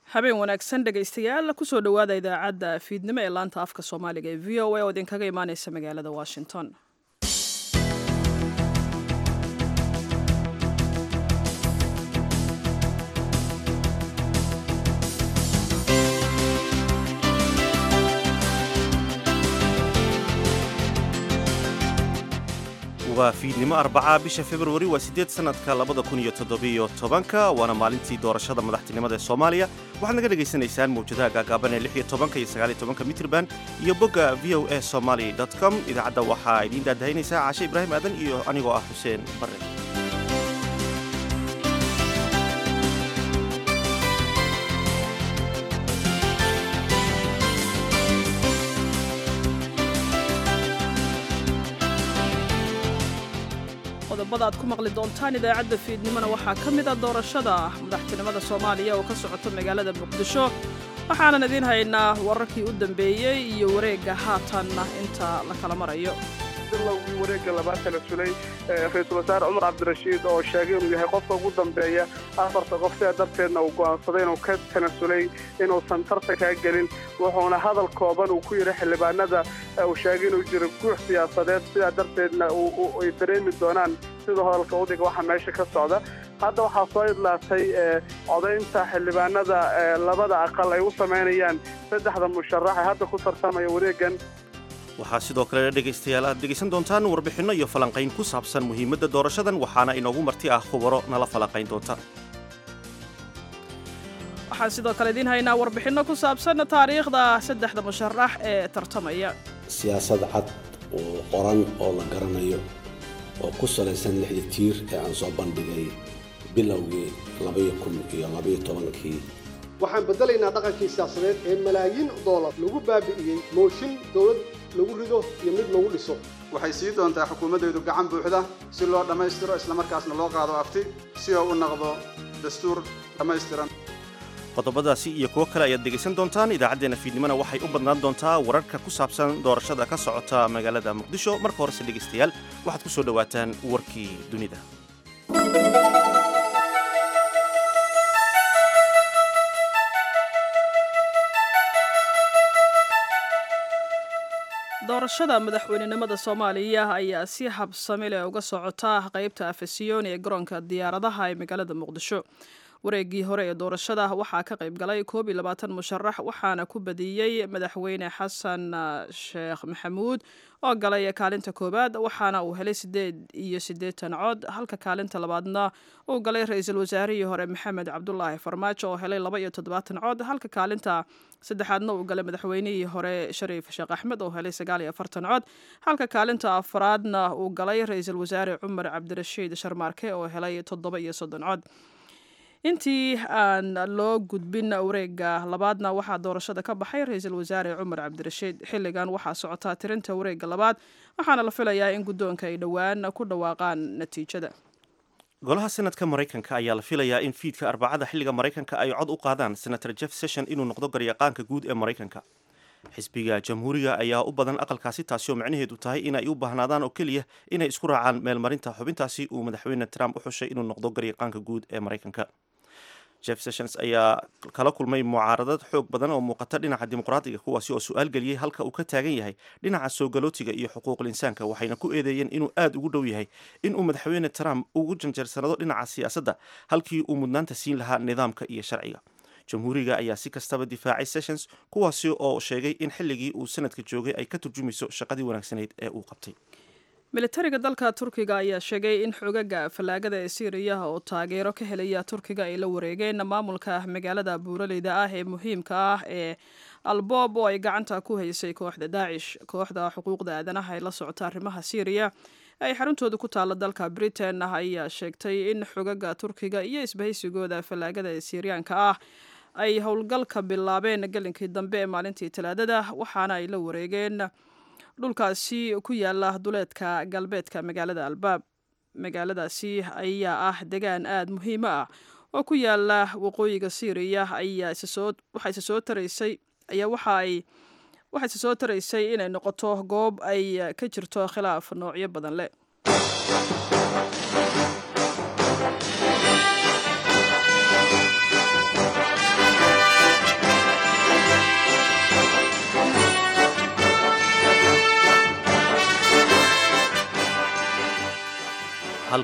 habeen wanaagsan dhegaystayaal kusoo dhowaada idaacadda fiidnimo ee laanta afka soomaaliga ee v o a oo idinkaga imaaneysa magaalada washington waa fiidnimo arbacaa bisha februari waa siddeed sannadka labada kun iyo toddobiyo tobanka waana maalintii doorashada madaxtinimada ee soomaaliya waxaad naga dhagaysanaysaan mawjadaha gaagaaban ee lix iyo tobanka iyo sagaal iyo tobanka mitrban iyo bogga v o a somaly com idaacadda waxaa idiin daadahaynaysaa caashe ibraahim aadan iyo anigoo ah xuseen barre qodobada aad ku maqli doontaan idaacadda fiidnimona waxaa ka mid a doorashada madaxtinimada soomaaliya oo ka socota magaalada muqdisho waxaanan idiin haynaa wararkii u dambeeyey iyo wareegga haatanna inta la kala marayo bilowgii wareegga labaad kala sulay ra-iisul wasaare cumar cabdirashiid oo sheegay inuu yahay qofka ugu dambeeya afarta qof sidaa darteedna uu go'aansaday inuu ka tanasulay inuusan tartankaa gelin wuxuuna hadal kooban uu ku yidhi xildhibaanada uu sheegay inuu jiro guux siyaasadeed sidaa darteedna ay dareemi doonaan siduu hadalka udhiga waxa meesha ka socda hadda waxaa soo idlaatay codaynta xildhibaanada labada aqal ay u samaynayaan saddexda musharax ee hadda ku tartamaya wareeggan waxaa sidoo kale dhegaystayaal aad dhegaysan doontaan warbixinno iyo falanqayn ku saabsan muhiimadda doorashadan waxaana inoogu marti ah khubaro nala falanqayn doonta waxaan sidoo kale idiin haynaa warbixinno ku saabsan taariikhda saddexda musharax ee tartamaya siyaasad cad oo qoran oo la garanayo oo ku salaysan lixda tiir ee aan soo bandhigay bilowgii labaiyo kun iyo labaiyo tobankii waxaan beddelaynaa dhaqankii siyaasadeed ee malaayiin doolar lagu baabi'iyey mooshin dowlad lagu rido iyo mid lagu dhiso waxay sii doontaa xukuumaddeedu gacan buuxda si loo dhammaystiro islamarkaasna loo qaado afti si oo u noqdo dastuur dhammaystiran qodobadaasi iyo kuwo kale ayaad dhegaysan doontaan idaacaddeenna fiidnimona waxay u badnaan doontaa wararka ku saabsan doorashada ka socota magaalada muqdisho marka horese dhegaystayaal waxaad ku soo dhowaataan warkii dunida doorashada madaxweynenimada soomaaliya ayaa si habsami leh uga socota qaybta afasiyoon ee garoonka diyaaradaha ee magaalada muqdisho wareeggii hore ee doorashada waxaa ka qayb galay koob iyo labaatan musharax waxaana ku badiyey madaxweyne xasan sheekh maxamuud oo galay kaalinta koowaad waxaana uu helay siddeed iyo siddeetan cod halka kaalinta labaadna uu galay ra-iisul wasaarihii hore maxamed cabdulaahi farmaajo oo helay laba iyo toddobaatan cod halka kaalinta saddexaadna uu galay madaxweynihii hore shariif sheekh axmed oo helay sagaal iyo afartan cod halka kaalinta afraadna uu galay ra-iisul wasaare cumar cabdirashiid sharmaarke oo helay toddoba iyo soddon cod intii aan loo gudbin wareegga labaadna waxaa doorashada ka baxay ra-iisul wasaare cumar cabdirashiid xilligan waxaa socotaa tirinta wareegga labaad waxaana la filayaa in guddoonka ay dhowaan ku dhawaaqaan natiijada golaha senadka maraykanka ayaa la filayaa in fiidka arbacada xilliga maraykanka ay cod u qaadaan senator jeff session inuu noqdo garyaqaanka guud ee maraykanka xisbiga jamhuuriga ayaa u badan aqalkaasi taasi oo macnaheedu tahay inay u baahnaadaan oo keliya inay isku raacaan meelmarinta xubintaasi uu madaxweyne trump u xushay inuu noqdo garyaqaanka guud ee maraykanka jeff sessions ayaa kala kulmay mucaaradad xoog badan oo muuqata dhinaca dimuqraadiga kuwaasi oo su-aal geliyey halka uu ka taagan yahay dhinaca soo galootiga iyo xuquuqul insaanka waxayna ku eedeeyeen inuu aada ugu dhow yahay inuu madaxweyne trump ugu janjeersanado dhinaca siyaasadda halkii uu mudnaanta siin lahaa nidaamka iyo sharciga jamhuuriga ayaa si kastaba difaacay sessions kuwaasi oo sheegay in xilligii uu sanadka joogay ay ka turjumayso shaqadii wanaagsaneyd ee uu qabtay militariga dalka turkiga ayaa sheegay in xogaga fallaagada ee siiriya oo taageero ka helaya turkiga ay la wareegeen maamulka magaalada buuraleyda ah ee muhiimka ah ee alboob oo ay gacanta ku haysay kooxda daacish kooxda xuquuqda aadanaha ee la socota arrimaha siiriya ay xaruntooda ku taalla dalka britain ayaa sheegtay in xogaga turkiga iyo isbahaysigooda fallaagada ee siiriyaanka ah ay howlgalka bilaabeen gelinkii dambe ee maalintii talaadada waxaana ay la wareegeen dhulkaasi ku yaala duleedka galbeedka magaalada albaab magaaladaasi ayaa ah degaan aada muhiimo ah oo ku yaala waqooyiga syriya ayaa waxaa isa soo taraysay ayaa waxa ay waxaa isa soo taraysay inay noqoto goob ay ka jirto khilaaf noocyo badan leh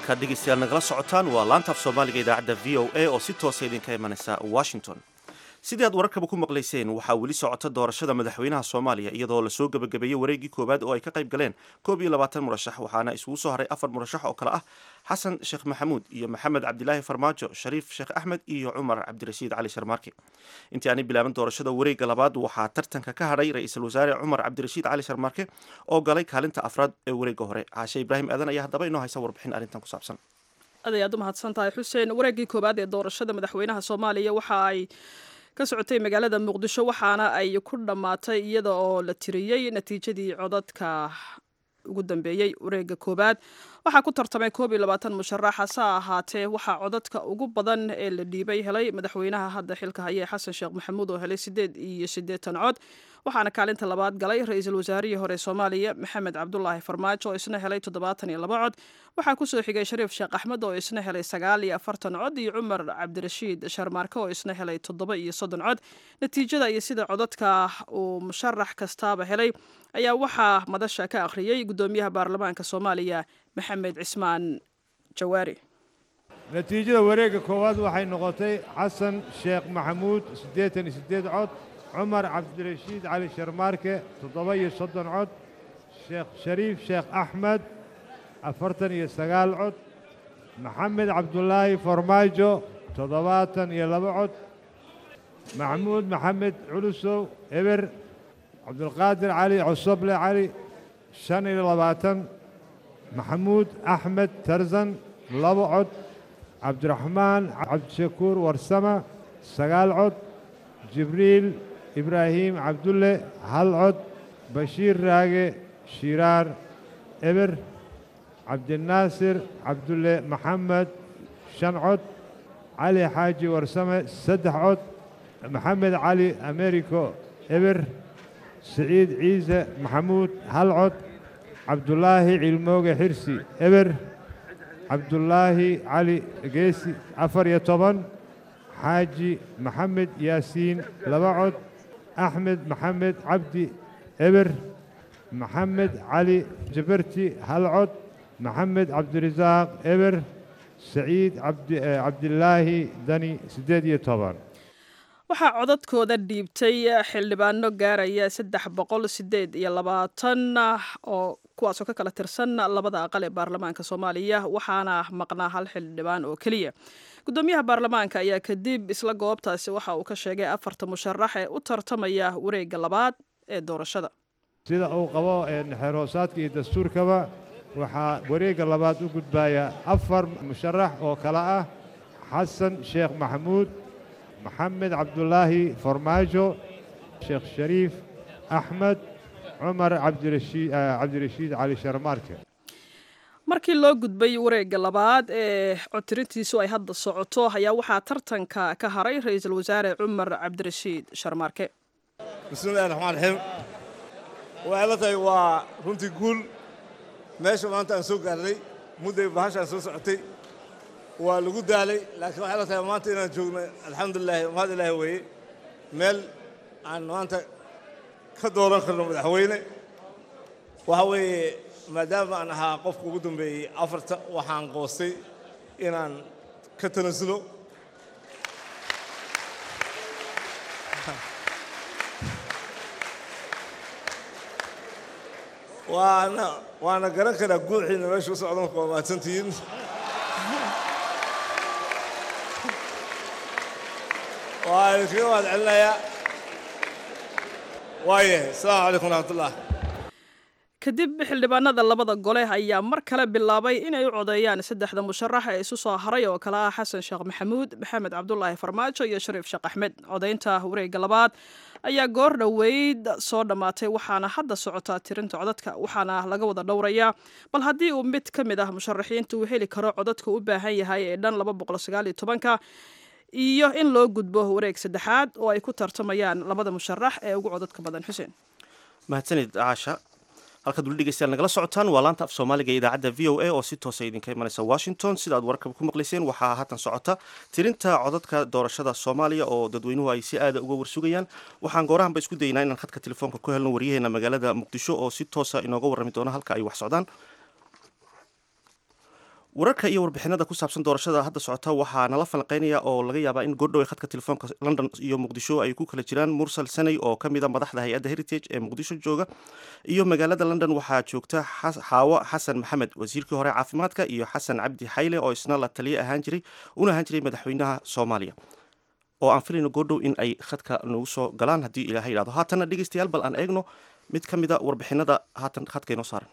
halkaad dhegaystayaal nagala socotaan waa laanta af soomaaliga idaacadda v o a oo si toosa idinka imanaysa washington sidii aad wararkaba ku maqlayseen waxaa weli socota doorashada madaxweynaha soomaaliya iyadoo lasoo gebagabeeyey wareeggii koowaad oo ay ka qayb galeen koob iyo labaatan murashax waxaana isugu soo haray afar murashax oo kale ah xasan sheekh maxamuud iyo maxamed cabdilaahi farmaajo shariif sheekh axmed iyo cumar cabdirashiid cali sharmaarke intii aanay bilaaban doorashada wareegga labaad waxaa tartanka ka hadhay ra-iisul wasaare cumar cabdirashiid cali sharmaarke oo galay kaalinta afraad ee wareegga hore caashe ibraahim aadan ayaa haddaba inoo haysa warbixin arrintan ku saabsan aad ayaad u mahadsan tahay xuseen wareeggii koowaad ee doorashada madaxweynaha soomaaliya waxa ay ka socotay magaalada muqdisho waxaana ay ku dhammaatay iyada oo la tiriyey natiijadii codadka ugu dambeeyey wareegga koowaad waxaa ku tartamay koob iyo labaatan musharax hase ahaatee waxaa codadka ugu badan ee la dhiibay helay madaxweynaha hadda xilka haya xasan sheekh maxamuud oo helay sideed iyo siddeetan cod waxaana kaalinta labaad galay ra-iisul wasaarihii hore soomaaliya maxamed cabdulaahi farmaajo oo isna helay toddobaatan iyo laba cod waxaa kusoo xigay shariif sheekh axmed oo isna helay sagaal iyo afartan cod iyo cumar cabdirashiid sharmaarke oo isna helay toddoba iyo soddon cod natiijada iyo sida codadka uu musharax kastaaba helay ayaa waxaa madasha ka akhriyey guddoomiyaha baarlamaanka soomaaliya maxamed cismaan jawaari natiijada wareegga koowaad waxay noqotay xasan sheekh maxamuud siddeetan iyo siddeed cod cumar cabdirashiid cali sharmaarke toddoba iyo soddon cod sheekh shariif sheekh axmed afartan iyo sagaal cod maxamed cabdulaahi farmaajo toddobaatan iyo laba cod maxamuud maxamed culusow eber cabdulqaadir cali cosoble cali shan iyo labaatan maxamuud axmed tarzan laba cod cabdiraxmaan cabdishakuur warsama sagaal cod jibriil ibraahiim cabdulle hal cod bashiir raage shiiraar eber cabdinaasir cabdulle maxamed shan cod cali xaaji warsame saddex cod maxamed cali americo eber siciid ciise maxamuud hal cod cabdulaahi cilmooge xirsi eber cabdulaahi cali geesi afar iyo toban xaaji maxamed yaasiin laba cod axmed maxamed cabdi eber maxamed cali jabarti hal cod maxamed cabdirasaaq eber saciid cabdilaahi dani siddeed iyo toban waxaa codadkooda dhiibtay xildhibaano gaaraya saddex boqol sideed iyo labaatan oo kuwaasoo ka kala tirsan labada aqal ee baarlamaanka soomaaliya waxaana maqnaa hal xildhibaan oo keliya guddoomiyaha baarlamaanka ayaa kadib isla goobtaasi waxa uu ka sheegay afarta musharax ee u tartamaya wareegga labaad ee doorashada sida uu qabo xeerhoosaadka iyo dastuurkaba waxaa wareegga labaad u gudbaya afar musharax oo kale ah xasan sheekh maxamuud maxamed cabdulaahi farmaajo sheekh shariif axmed cumar cabdirashiid cali sharmaarke markii loo gudbay wareegga labaad ee codtirintiisu ay hadda socoto ayaa waxaa tartanka ka haray ra-iisul wasaare cumar cabdirashiid sharmaarke bismillahi raxmaan raxiim waxay la tahay waa runtii guul meesha maanta aan soo gaarnay mudday bahashaan soo socotay waa lagu daalay laakiin waxay la tahay maanta inaan joogno alxamdulilahi mahad ilaahi weeye meel aan maanta ka dooran karno madaxweyne waxa weeye maadaama aan ahaa qofka ugu dambeeyey afarta waxaan qoostay inaan ka tanasulo waana waana garan karaa guuxiina meesha u socdan waa mahadsantihiin waa idinkaga mahad celinayaa waayahay asalaamu calaykum waraxmatullah kadib xildhibaanada labada gole ayaa mar kale bilaabay inay u codeeyaan saddexda musharax ee isu soo haray oo kale ah xasan sheekh maxamuud maxamed cabdulaahi farmaajo iyo shariif sheekh axmed codaynta wareegga labaad ayaa goor dhoweyd soo dhammaatay waxaana hadda socotaa tirinta codadka waxaana laga wada dhowrayaa bal haddii uu mid ka mid ah musharaxiinta uu heli karo codadka u baahan yahay ee dhan laba boqol sagaal iyo tobanka iyo in loo gudbo wareeg saddexaad oo ay ku tartamayaan labada musharax ee ugu codadka badan xuseen mahadsanid caasha halkaad weli dhegeystayaal nagala socotaan waa laanta af soomaaliga ee idaacadda v o a oo si toosa idinka imanaysa washington sida aad wararkaba ku maqlayseen waxaa haatan socota tirinta codadka doorashada soomaaliya oo dadweynuhu ay si aada uga warsugayaan waxaan goorahanba isku daynaa inaan khadka telefoonka ku helno waryaheena magaalada muqdisho oo si toosa inooga warrami doona halka ay wax socdaan wararka iyo warbixinada ku saabsan doorashada hadda socota waxaa nala falanqeynaya oo laga yaabaa in goordhow ee khadka telefoonka london iyo muqdisho ay ku kala jiraan mursal sanay oo ka mida madaxda hay-adda heritage ee muqdisho jooga iyo magaalada london waxaa joogta xaawo xasan maxamed wasiirkii hore caafimaadka iyo xasan cabdi xayle oo isna la taliye ahaan jiray una ahaan jiray madaxweynaha soomaaliya oo aan filayno goordhow in ay khadka nagu soo galaan haddii ilaahay yidhahdo haatanna dhegeystayaal bal aan eegno mid ka mida warbixinada haatan khadka inoo saaran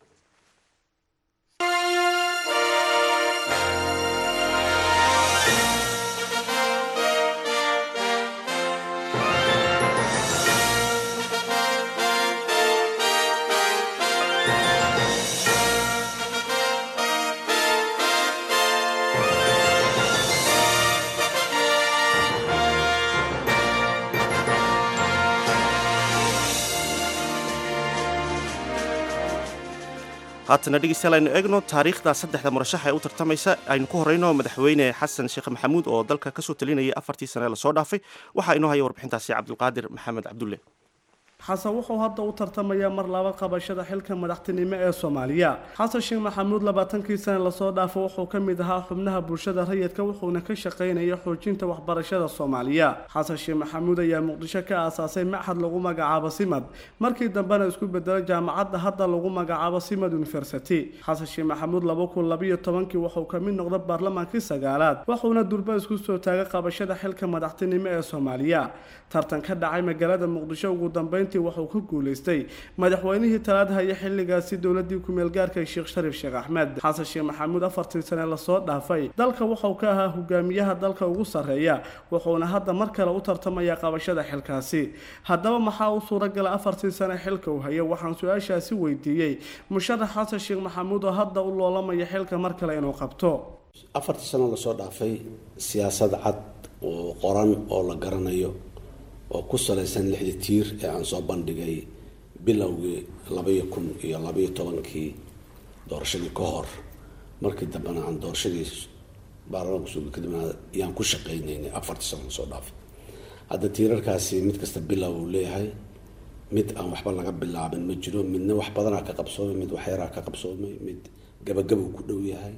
haatana dhegeystayaal aynu eegno taariikhda saddexda murashax ee u tartamaysa aynu ku horeyno madaxweyne xasan sheekh maxamuud oo dalka kasoo talinayay afartii sane lasoo dhaafay waxaa inoo haya warbixintaasi cabdulqaadir maxamed cabdulle xasan wuxuu hadda u tartamayaa mar laba qabashada xilka madaxtinimo ee soomaaliya xasan sheekh maxamuud labaatankii sane lasoo dhaafo wuxuu ka mid ahaa xubnaha bulshada rayidka wuxuuna ka shaqaynaya xoojinta waxbarashada soomaaliya xasan sheekh maxamuud ayaa muqdisho ka aasaasay machad lagu magacaabo simad markii dambena isku bedelo jaamacadda hadda lagu magacaabo simad university xasan sheekh maxamuud laba kun labayo tobankii wuxuu ka mid noqday baarlamaankii sagaalaad wuxuuna durba isku soo taagay qabashada xilka madaxtinimo ee soomaaliya tartan ka dhacay magaalada muqdisho ugu dambeyntii wuxuu ku guuleystay madaxweynihii talaad haya xilligaasi dowladii ku-meelgaarka sheekh shariif sheekh axmed xasan sheekh maxamuud afartii sane lasoo dhaafay dalka wuxuu ka ahaa hogaamiyaha dalka ugu sarreeya wuxuuna hadda mar kale u tartamayaa qabashada xilkaasi haddaba maxaa u suuragala afartii sane xilka uu hayo waxaan su-aashaasi weydiiyey musharax xasan sheekh maxamuud oo hadda u loolamaya xilka mar kale inuu qabto afartii sano lasoo dhaafay siyaasad cad oo qoran oo la garanayo oo ku salaysan lixdii tiir ee aan soo bandhigay bilowgii labaiyo kun iyo labaiyo tobankii doorashadii ka hor markii dambena aan doorashadii baarlamaanka suuga kadibna yaan ku shaqaynaynay afartii sano lasoo dhaafay hadda tiirarkaasi mid kasta bilow uu leeyahay mid aan waxba laga bilaabin ma jiro midna wax badanaa ka qabsoomay mid waxyaraa ka qabsoomay mid gabagabuu ku dhow yahay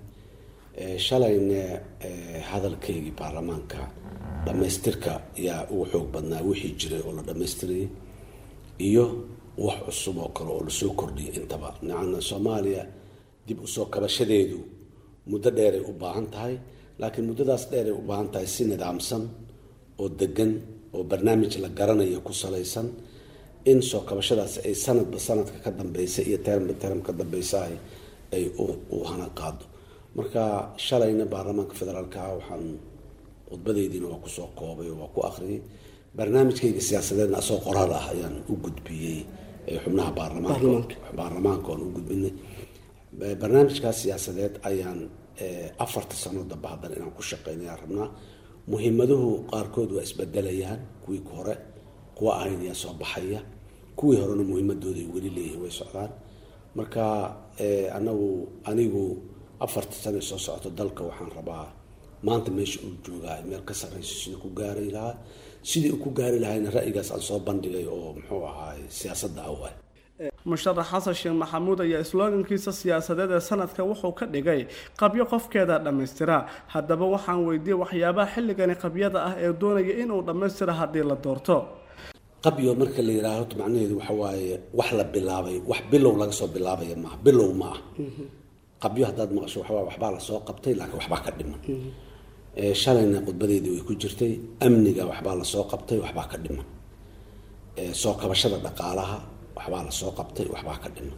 shalayna hadalkaygii baarlamaanka dhammaystirka yaa ugu xoog badnaa wixii jiray oo la dhammaystirayay iyo wax cusub oo kale oo lasoo kordhiyay intaba nacana soomaaliya dib usoo kabashadeedu muddo dheeray u baahan tahay laakiin muddadaas dheeray u baahan tahay si nidaamsan oo degan oo barnaamij la garanayo ku salaysan in soo kabashadaas ay sanadba sanadka ka dambeysa iyo termba term ka dambeysahay ay u hana qaado marka shalayna baarlamaanka federaalka waxaan khudbadeydiina waa kusoo koobay oo waa ku akhriyay barnaamijkayga siyaasadeedna asoo qoraal ah ayaan u gudbiyey xubnaha baarlamaanka baarlamaanka oan u gudbinay barnaamijkaas siyaasadeed ayaan afarta sano dambe haddana inaan ku shaqeynaya rabnaa muhiimaduhu qaarkood waa isbedelayaan kuwii hore kuwa ahayn ayaa soo baxaya kuwii horena muhiimadooda ay weli leeyihiin way socdaan marka anagu anigu afarta sano soo socoto dalka waxaan rabaa maanta meesha uu joogaa meel ka sarreyso sidii ku gaari lahaa sidii uu ku gaari lahayna ra'yigaas aan soo bandhigay oo muxuu ahaay siyaasadda awal musharax xasan sheekh maxamuud ayaa sloogankiisa siyaasadeed ee sanadka wuxuu ka dhigay qabyo qofkeeda dhammaystira haddaba waxaan weydiiyey waxyaabaha xilligani qabyada ah ee doonaya inuu dhammaystira haddii la doorto qabyo marka la yidhaaho macnaheedu waxa waaye wax la bilaabay wax bilow laga soo bilaabaya maaha bilow ma ah qabyo haddaad maqasho waxbaa waxbaa lasoo qabtay laakiin waxbaa ka dhiman shalayna khudbadeydii way ku jirtay amniga waxbaa lasoo qabtay waxbaa ka dhiman soo kabashada dhaqaalaha waxbaa lasoo qabtay waxbaa ka dhiman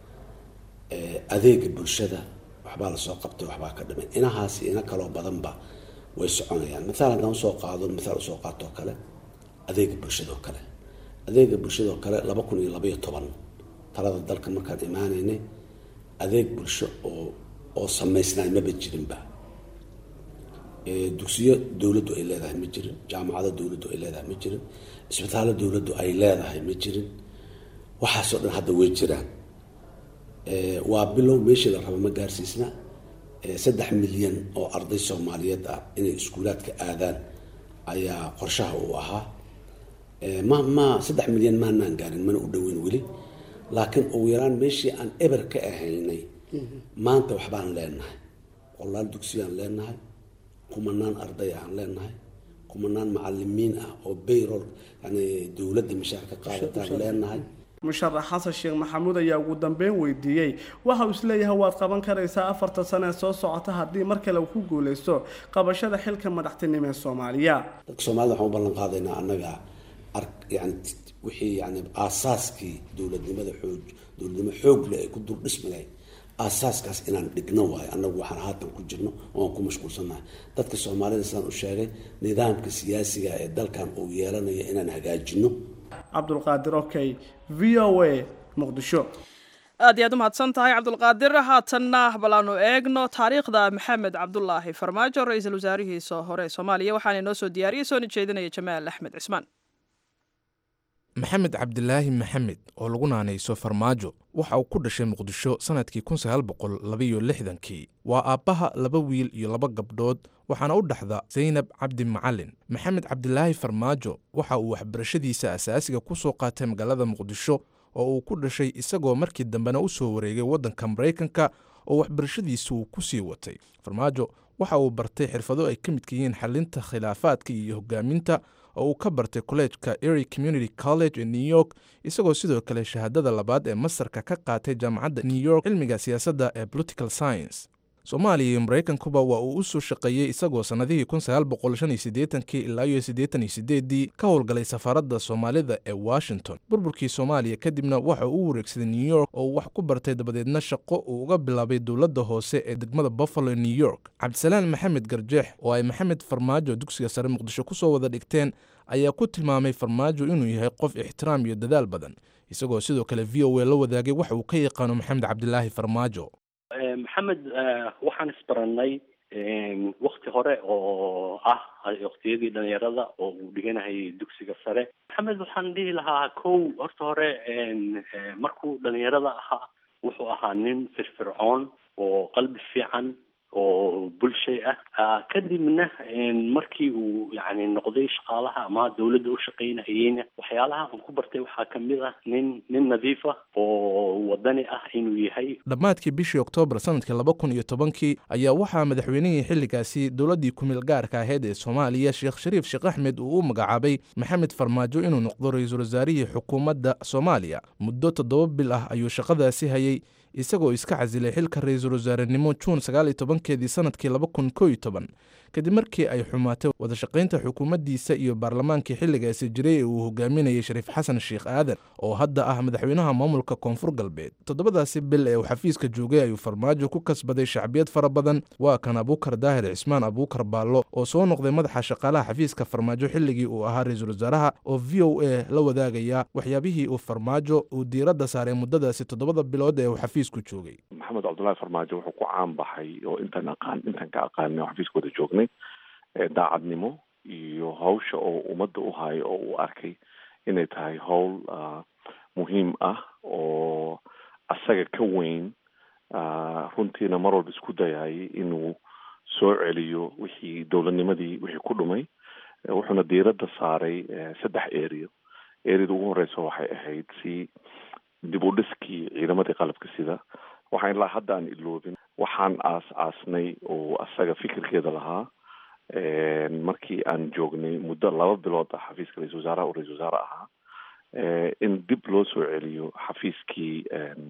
adeega bulshada waxbaa lasoo qabtay waxbaa ka dhiman inahaasi ina kaloo badanba way soconayaan maaal haddaan usoo qaado maaal usoo qaatoo kale adeega bulshadoo kale adeega bulshadoo kale laba kun iyo labaiyo toban talada dalka markaan imaanaynay adeeg bulsho oo oo samaysnaay maba jirinba dugsiyo dowladdu ay leedahay ma jirin jaamacado dowladdu ay leedahay ma jirin isbitaallo dowladdu ay leedahay ma jirin waxaasoo dhan hadda way jiraan waa bilow meeshii la raba ma gaarsiisna saddex milyan oo arday soomaaliyeed ah inay iskuulaadka aadaan ayaa qorshaha uu ahaa ma ma saddex milyan maanaan gaarin mana u dhoweyn weli laakiin ugu yaraan meeshii aan eber ka ahaynay maanta waxbaan leenahay boqolaal dugsiyaan leenahay kumanaan arday aan leenahay kumanaan macalimiin ah oo bayrol yani dowladda mishaar ka qaadataan leenahay musharax xasan sheekh maxamuud ayaa ugu dambeyn weydiiyey waxa uu isleeyahay waad qaban karaysaa afarta sano ee soo socota haddii mar kale uu ku guuleysto qabashada xilka madaxtinimo ee soomaaliya dadka soomaalida waxaan u ballan qaadaynaa annaga ar yani wixii yani aasaaskii dowladnimada xoog dowladnimo xoog leh ay ku durdhismi lahayd aasaaskaas inaan dhigno waayo annagu waxaan haatan ku jirno oo aan ku mashquulsannahay dadka soomaalida sidaan u sheegay nidaamka siyaasiga ee dalkan uu yeelanayo inaan hagaajino cabdulqaadir okey v o a muqdisho aad iyo aad u mahadsan tahay cabdulqaadir haatanna bal aanu eegno taariikhda maxamed cabdulaahi farmaajo ra-iisul wasaarihiisa hore ee soomaaliya waxaana inoo soo diyaariyey soona jeedinaya jamaal axmed cismaan maxamed cabdilaahi maxamed oo lagu naanayso farmaajo waxa uu ku dhashay muqdisho sannadkii kii waa aabbaha laba wiil iyo laba gabdhood waxaana u dhexda saynab cabdi macalin maxamed cabdilaahi farmaajo waxa uu waxbarashadiisa asaasiga ku soo qaatay magaalada muqdisho oo uu ku dhashay isagoo markii dambena u soo wareegay waddanka maraykanka oo waxbarashadiisu uu ku sii watay farmaajo waxa uu bartay xirfado ay ka midka yihiin xalinta khilaafaadka iyo hogaaminta oo uu ka bartay kolleejka ery community college ee new york isagoo sidoo kale shahaadada labaad ee masarka ka qaatay jaamacadda new york cilmiga siyaasadda ee political science soomaaliya iyo maraykankuba waa uu u soo shaqeeyey isagoo sannadihii ilaa iyo dii ka howlgalay safaaradda soomaalida ee washington burburkii soomaaliya kadibna waxa uu u wareegsaday new york oo uu wax ku bartay dabadeedna shaqo uu uga bilaabay dowladda hoose ee degmada buffalo ee new york cabdisalaan maxamed garjeex oo ay maxamed farmaajo dugsiga sare muqdisho ku soo wada dhigteen ayaa ku tilmaamay farmaajo inuu yahay qof ixtiraam iyo dadaal badan isagoo sidoo kale v o a la wadaagay waxa uu ka yaqaano maxamed cabdilaahi farmaajo maxamed waxaan isbarannay wakti hore oo ah waktiyadii dhalinyarada oo uu dhiganahayay dugsiga sare maxamed waxaan dhihi lahaa kow horta hore markuu dhalinyarada ahaa wuxuu ahaa nin firfircoon oo qalbi fiican oo bulshay ah kadibna markii uu yani noqday shaqaalaha ama dawladda u shaqaynahayeyna waxyaalaha aan ku bartay waxaa kamid ah nin nin nadiif ah oo wadani ah inuu yahay dhammaadkii bishii oktoobar sanadkii laba kun iyo tobankii ayaa waxaa madaxweynihii xilligaasi dowladdii kumeel gaarka ahayd ee soomaaliya sheekh shariif sheekh axmed uu u magacaabay maxamed farmaajo inuu noqdo ra-iisul wasaarihii xukuumadda soomaaliya muddo toddoba bil ah ayuu shaqadaasi hayay isagoo iska casilay xilka ra-iisul wasaarenimo juun sagaaliyo tobankeedii sanadkii laba kun koo iyo toban kadib markii ay xumaatay wadashaqaynta xukuumaddiisa iyo baarlamaankii xilligaasi jiray ee uu hogaaminayay shariif xasan sheekh aadan oo hadda ah madaxweynaha maamulka koonfur galbeed toddobadaasi bil ee uu xafiiska joogay ayuu farmaajo ku kasbaday shacbiyad fara badan waa kan abuukar daahir cismaan abuukar baallo oo soo noqday madaxa shaqaalaha xafiiska farmaajo xilligii uu ahaa ra-iisul wasaaraha oo v o a la wadaagaya waxyaabihii uu farmaajo uu diiradda saaray muddadaasi toddobada bilood ee uu xafiisku joogay maxamed cabdullaahi farmaajo wuxuu ku caan baxay oo intaan aqaan intaan ka aqaanay oo xafiiska wada joognay daacadnimo iyo hawsha oo ummadda u hayo oo uu arkay inay tahay howl muhiim ah oo asaga ka weyn runtiina mar walba isku dayayay inuu soo celiyo wixii dowladnimadii wixii ku dhumay wuxuuna diiradda saaray saddex eriyo eriyada ugu horeysa waxay ahayd si dib u dhiskii ciidamadii qalabka sida waxaan ilaa hadda aan iloobin waxaan aas aasnay oo asaga fikirkeeda lahaa markii aan joognay muddo laba bilood ah xafiiska ra-isul wasaaraha uu ra-isul wasaare ahaa in dib loo soo celiyo xafiiskii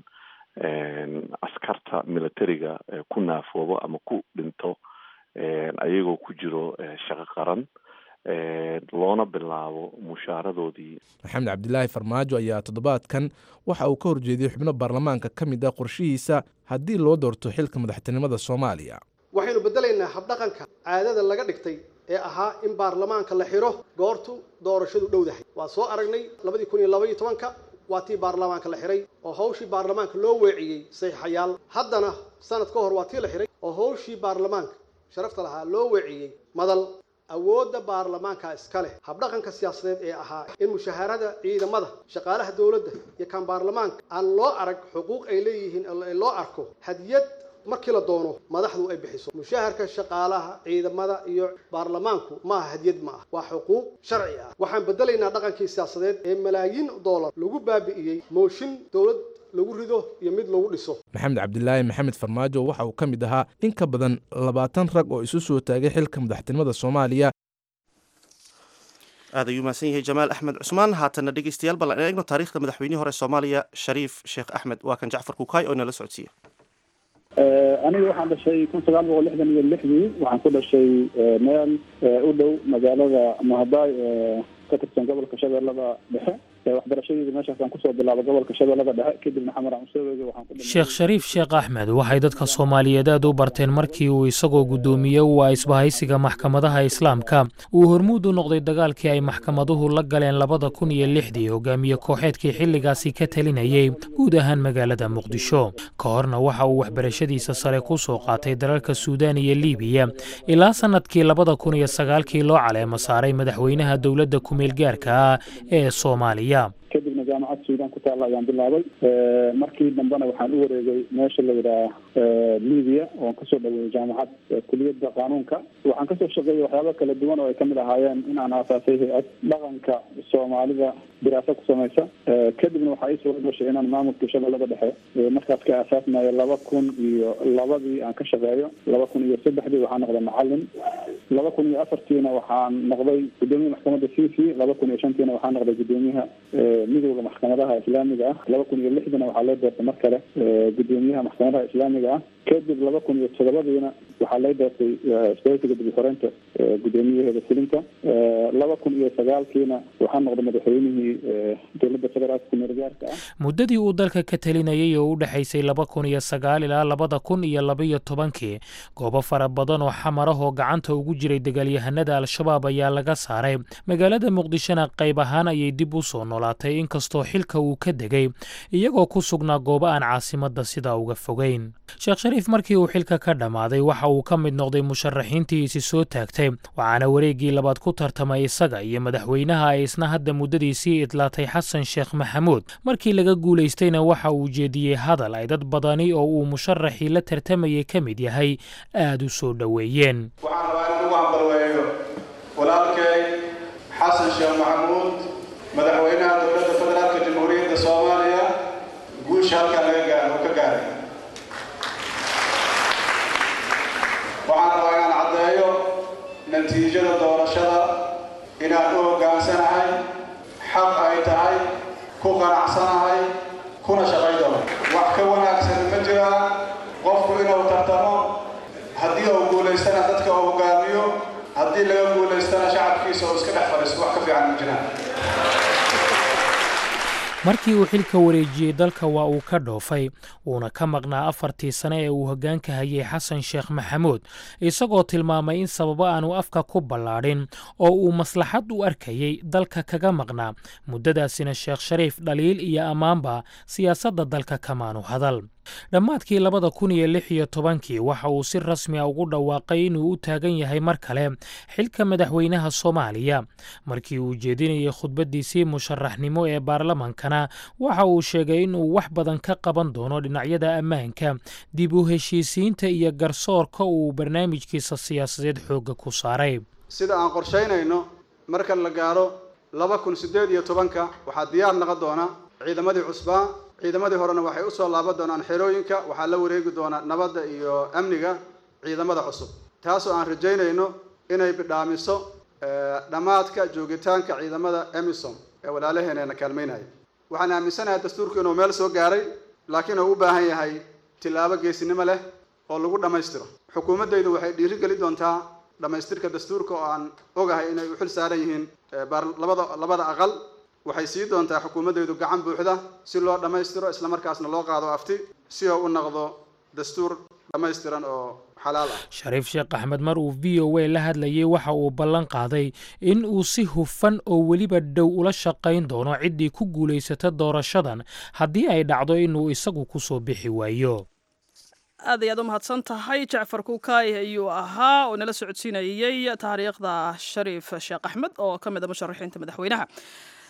askarta militariga ku naafoobo ama ku dhinto ayagoo ku jiro shaqo qaran loona bilaabo mushaaradoodii maxamed cabdilaahi farmaajo ayaa toddobaadkan waxa uu ka horjeediyey xubno baarlamaanka ka mid ah qorshihiisa haddii loo doorto xilka madaxtinimada soomaaliya waxaynu beddelaynaa habdhaqanka caadada laga dhigtay ee ahaa in baarlamaanka la xidho goortu doorashadu dhowdahay waa soo aragnay labadii kun iyo labaiyo tobanka waa tii baarlamaanka la xidhay oo hawshii baarlamaanka loo weeciyey saxiixayaal haddana sanad ka hor waa tii la xidhay oo hawshii baarlamaanka sharafta lahaa loo weeciyey madal awoodda baarlamaanka iska leh habdhaqanka siyaasadeed ee ahaa in mushaharada ciidamada shaqaalaha dowladda iyo kan baarlamaanka aan loo arag xuquuq ay leeyihiin loo arko hadiyad markii la doono madaxdu ay bixiso mushaharka shaqaalaha ciidamada iyo baarlamaanku maaha hadiyad ma ah waa xuquuq sharci ah waxaan bedelaynaa dhaqankii siyaasadeed ee malaayiin doolar lagu baabi'iyey mooshin dowlad lagu rido iyo mid lagu dhiso maxamed cabdilaahi maxamed farmaajo waxa uu ka mid ahaa in ka badan labaatan rag oo isu soo taagay xilka madaxtinimada soomaaliya aad ayuu mahadsan yahay jamaal axmed cusmaan haatana dhegeystayaal bal aan eegno taariikhda madaxweynihii hore soomaaliya shariif sheekh axmed waa kan jacfar kukaay oo inala socodsiiya aniga waxaan dhashay kun sagaal boqol lixdan iyo lixdii waxaan ku dhashay meel u dhow magaalada muhabaay ee ka tirsan gobolka shabeellada dhexe waxbarashadeeda meeshaasaan kusoo bilaabay gobolka shabeellada dhexe kadibna xamar aan usoo weegay waxaan ku sheekh shariif sheekh axmed waxay dadka soomaaliyeed aad u barteen markii uu isagoo guddoomiye u ah isbahaysiga maxkamadaha islaamka uu hormuud u noqday dagaalkii ay maxkamaduhu la galeen labada kun iyo lixdii hogaamiye kooxeedkii xilligaasi ka talinayay guud ahaan magaalada muqdisho ka horna waxa uu waxbarashadiisa sare ku soo qaatay dalalka suudaan iyo liibiya ilaa sannadkii labada kun iyo sagaalkii loo caleemo saaray madaxweynaha dowladda kumeelgaarka ah ee soomaaliya kadibna jaamacad suudaan ku taalla ayaan bilaabay markii dambena waxaan u wareegay meesha la yidhaah libiya oon kasoo dhaweeyey jaamacad kuliyadda qaanuunka waxaan kasoo shaqeeyey waxyaaba kala duwan oo ay kamid ahaayeen in aan aasaasay hay-ad dhaqanka soomaalida diraasa ku samaysa kadibna waxaa ii suura gashay inaan maamulka shabeellada dhexe markaas ka aasaasmayo laba kun iyo labadii aan ka shaqeeyo laba kun iyo saddexdii waxaan noqday macalin laba kun iyo afartiina waxaan noqday gudoomiyaha maxkamadda c c laba kun iyo shantiina waxaan noqday gudoomiyaha midowda maxkamadaha islaamiga ah laba kun iyo lixdina waxaa loo doortay mar kale gudoomiyaha maxkamadaha islaamiga ah kadib laba kun iyo todobadiina waxaa loo doortay isbahaysiga dib uxoreynta gudoomiyaheeda fulinta laba kun iyo sagaalkiina waxaa noqday madaxweynihii dowladda federaalka kumeelgaarka ah muddadii uu dalka ka talinayay oo u dhexaysay laba kun iyo sagaal ilaa labada kun iyo labaiyo tobankii goobo fara badan oo xamarahoo gacanta ugu jiray dagaalyahanada al-shabaab ayaa laga saaray magaalada muqdishona qayb ahaan ayay dib u soo noolaatay inkastoo xilka uu ka degay iyagoo ku sugnaa goobo aan caasimadda sidaa uga fogeyn sheekh shariif markii uu xilka ka dhammaaday waxa uu ka mid noqday musharaxiintii isi soo taagtay waxaana wareeggii labaad ku tartamay isaga iyo madaxweynaha ay isna hadda muddadiisii idlaatay xasan sheekh maxamuud markii laga guulaystayna waxa uu jeediyey hadal ay dad badani oo uu musharaxii la tartamayay ka mid yahay aad u soo dhoweeyeen waxaan rabaa in ugu hambalweeyo walaalkay xasan sheekh maxamuud madaxweynaha dowladda federaalka jamhuuriyadda soomaaliya guusha halkaa laga gaaro ka gaaray waxaan rabaa inaan caddeeyo natiijada doorashada inaan u hoggaansanahay xaq ay tahay ku qanacsanahay kuna shaqay doono wax ka wanaagsan ma jiraan qofku inuu tartamo haddii uu guulaystana dadka uu hogaamiyo haddii laga guulaystana shacabkiisa uu iska dhex fadhiisto wax ka fiican ma jiraan markii uu xilka wareejiyey dalka waa uu ka dhoofay wuuna ka maqnaa afartii sane ee uu hoggaanka hayay xasan sheekh maxamuud isagoo tilmaamay in sababo aanu afka ku ballaadhin oo uu maslaxad u arkayey dalka kaga maqnaa muddadaasina sheekh shariif dhaliil iyo ammaanba siyaasadda dalka kamaanu hadal dhammaadkii labada kun iyo lix iyo tobankii waxa uu si rasmi a ugu dhawaaqay inuu u taagan yahay mar kale xilka madaxweynaha soomaaliya markii uu jeedinayay khudbaddiisii musharaxnimo ee baarlamankana waxa uu sheegay inuu wax badan ka qaban doono dhinacyada ammaanka dib u heshiisiinta iyo garsoorka uu barnaamijkiisa siyaasadeed xoogga ku saaray sida aan qorshaynayno marka la gaaro laba kun siddeed iyo tobanka waxaa diyaar noqon doona ciidamadii cusbaa ciidamadii horena waxay usoo laaban doonaan xerooyinka waxaa la wareegi doonaa nabadda iyo amniga ciidamada cusub taasoo aan rajaynayno inay bidhaamiso dhammaadka joogitaanka ciidamada emisom ee walaalaheeneena kaalmaynaya waxaan aaminsanahay dastuurku inuu meel soo gaaray laakiin uu u baahan yahay tillaabo geesinimo leh oo lagu dhammaystiro xukuumaddaydu waxay dhiiri geli doontaa dhammaystirka dastuurka oo aan ogahay inay u xil saaran yihiin labada labada aqal waxay sii doontaa xukuumaddaydu gacan buuxda si loo dhammaystiro islamarkaasna loo qaado afti si oo u noqdo dastuur dhammaystiran oo xalaal ah shariif sheekh axmed mar uu v o a la hadlayay waxa uu ballan qaaday in uu si hufan oo weliba dhow ula shaqayn doono ciddii ku guulaysata doorashadan haddii ay dhacdo inuu isagu ku soo bixi waayo aad ayaad u mahadsan tahay jacfar kukaay ayuu ahaa oo nala socodsiinayey taariikhda shariif sheekh axmed oo ka mid a musharaxiinta madaxweynaha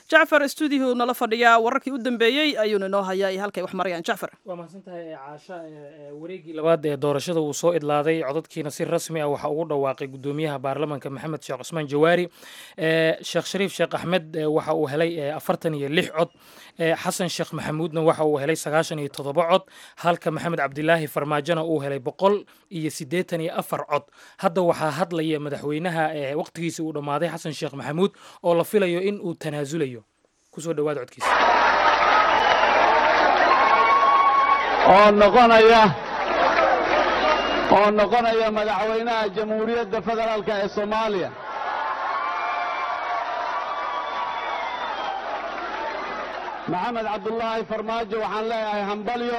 jacfar stuudiyahu nala fadhiyaa wararkii u dambeeyey ayuuna inoo hayaa iyo halkay wax marayaan jacfar waa mahadsantahay caasha wareegii labaad ee doorashada uu soo idlaaday codadkiina si rasmi ah waxaa ugu dhawaaqay gudoomiyaha baarlamanka maxamed sheekh cusmaan jawaari sheekh shariif sheekh axmed waxa uu helay afartan iyo lix cod xasan sheekh maxamuudna waxa uu helay sagaashan iyo toddoba cod halka maxamed cabdilaahi farmaajona uu helay boqol iyo siddeetan iyo afar cod hadda waxaa hadlaya madaxweynaha waqtigiisa uu dhammaaday xasan sheekh maxamuud oo la filayo in uu tanaasulayo kusoo dhawaada codkiisa oo noqonaya oo noqonaya madaxweynaha jamhuuriyadda federaalka ee soomaaliya maxamed cabdulaahi farmaajo waxaan leeyahay hambalyo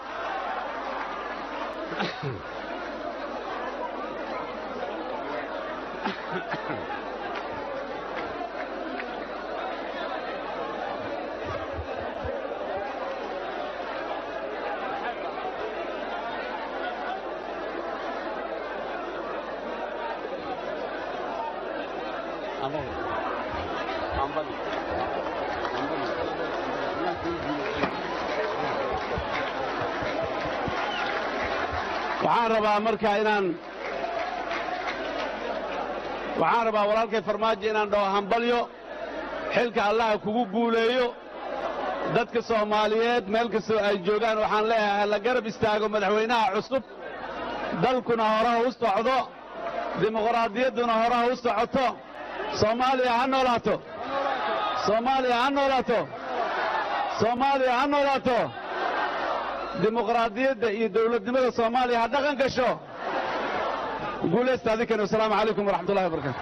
waxaan rabaa marka inaan waxaan rabaa walaalkay farmaajo inaan dhaho hambalyo xilka allaha kugu guuleeyo dadka soomaaliyeed meel kastoo ay joogaan waxaan leeyahay hala garab istaago madaxweynaha cusub dalkuna horaha u socdo dimuqraadiyadduna horaha u socoto soomaaliya ha noolaato soomaaliya ha noolaato soomaaliya ha noolaato dimuqraadiyadda iyo dawladnimada soomaaliya ha dhaqan gasho guulaysta adinkani wasalaamu calaykum waraxmatullahi wabarakatu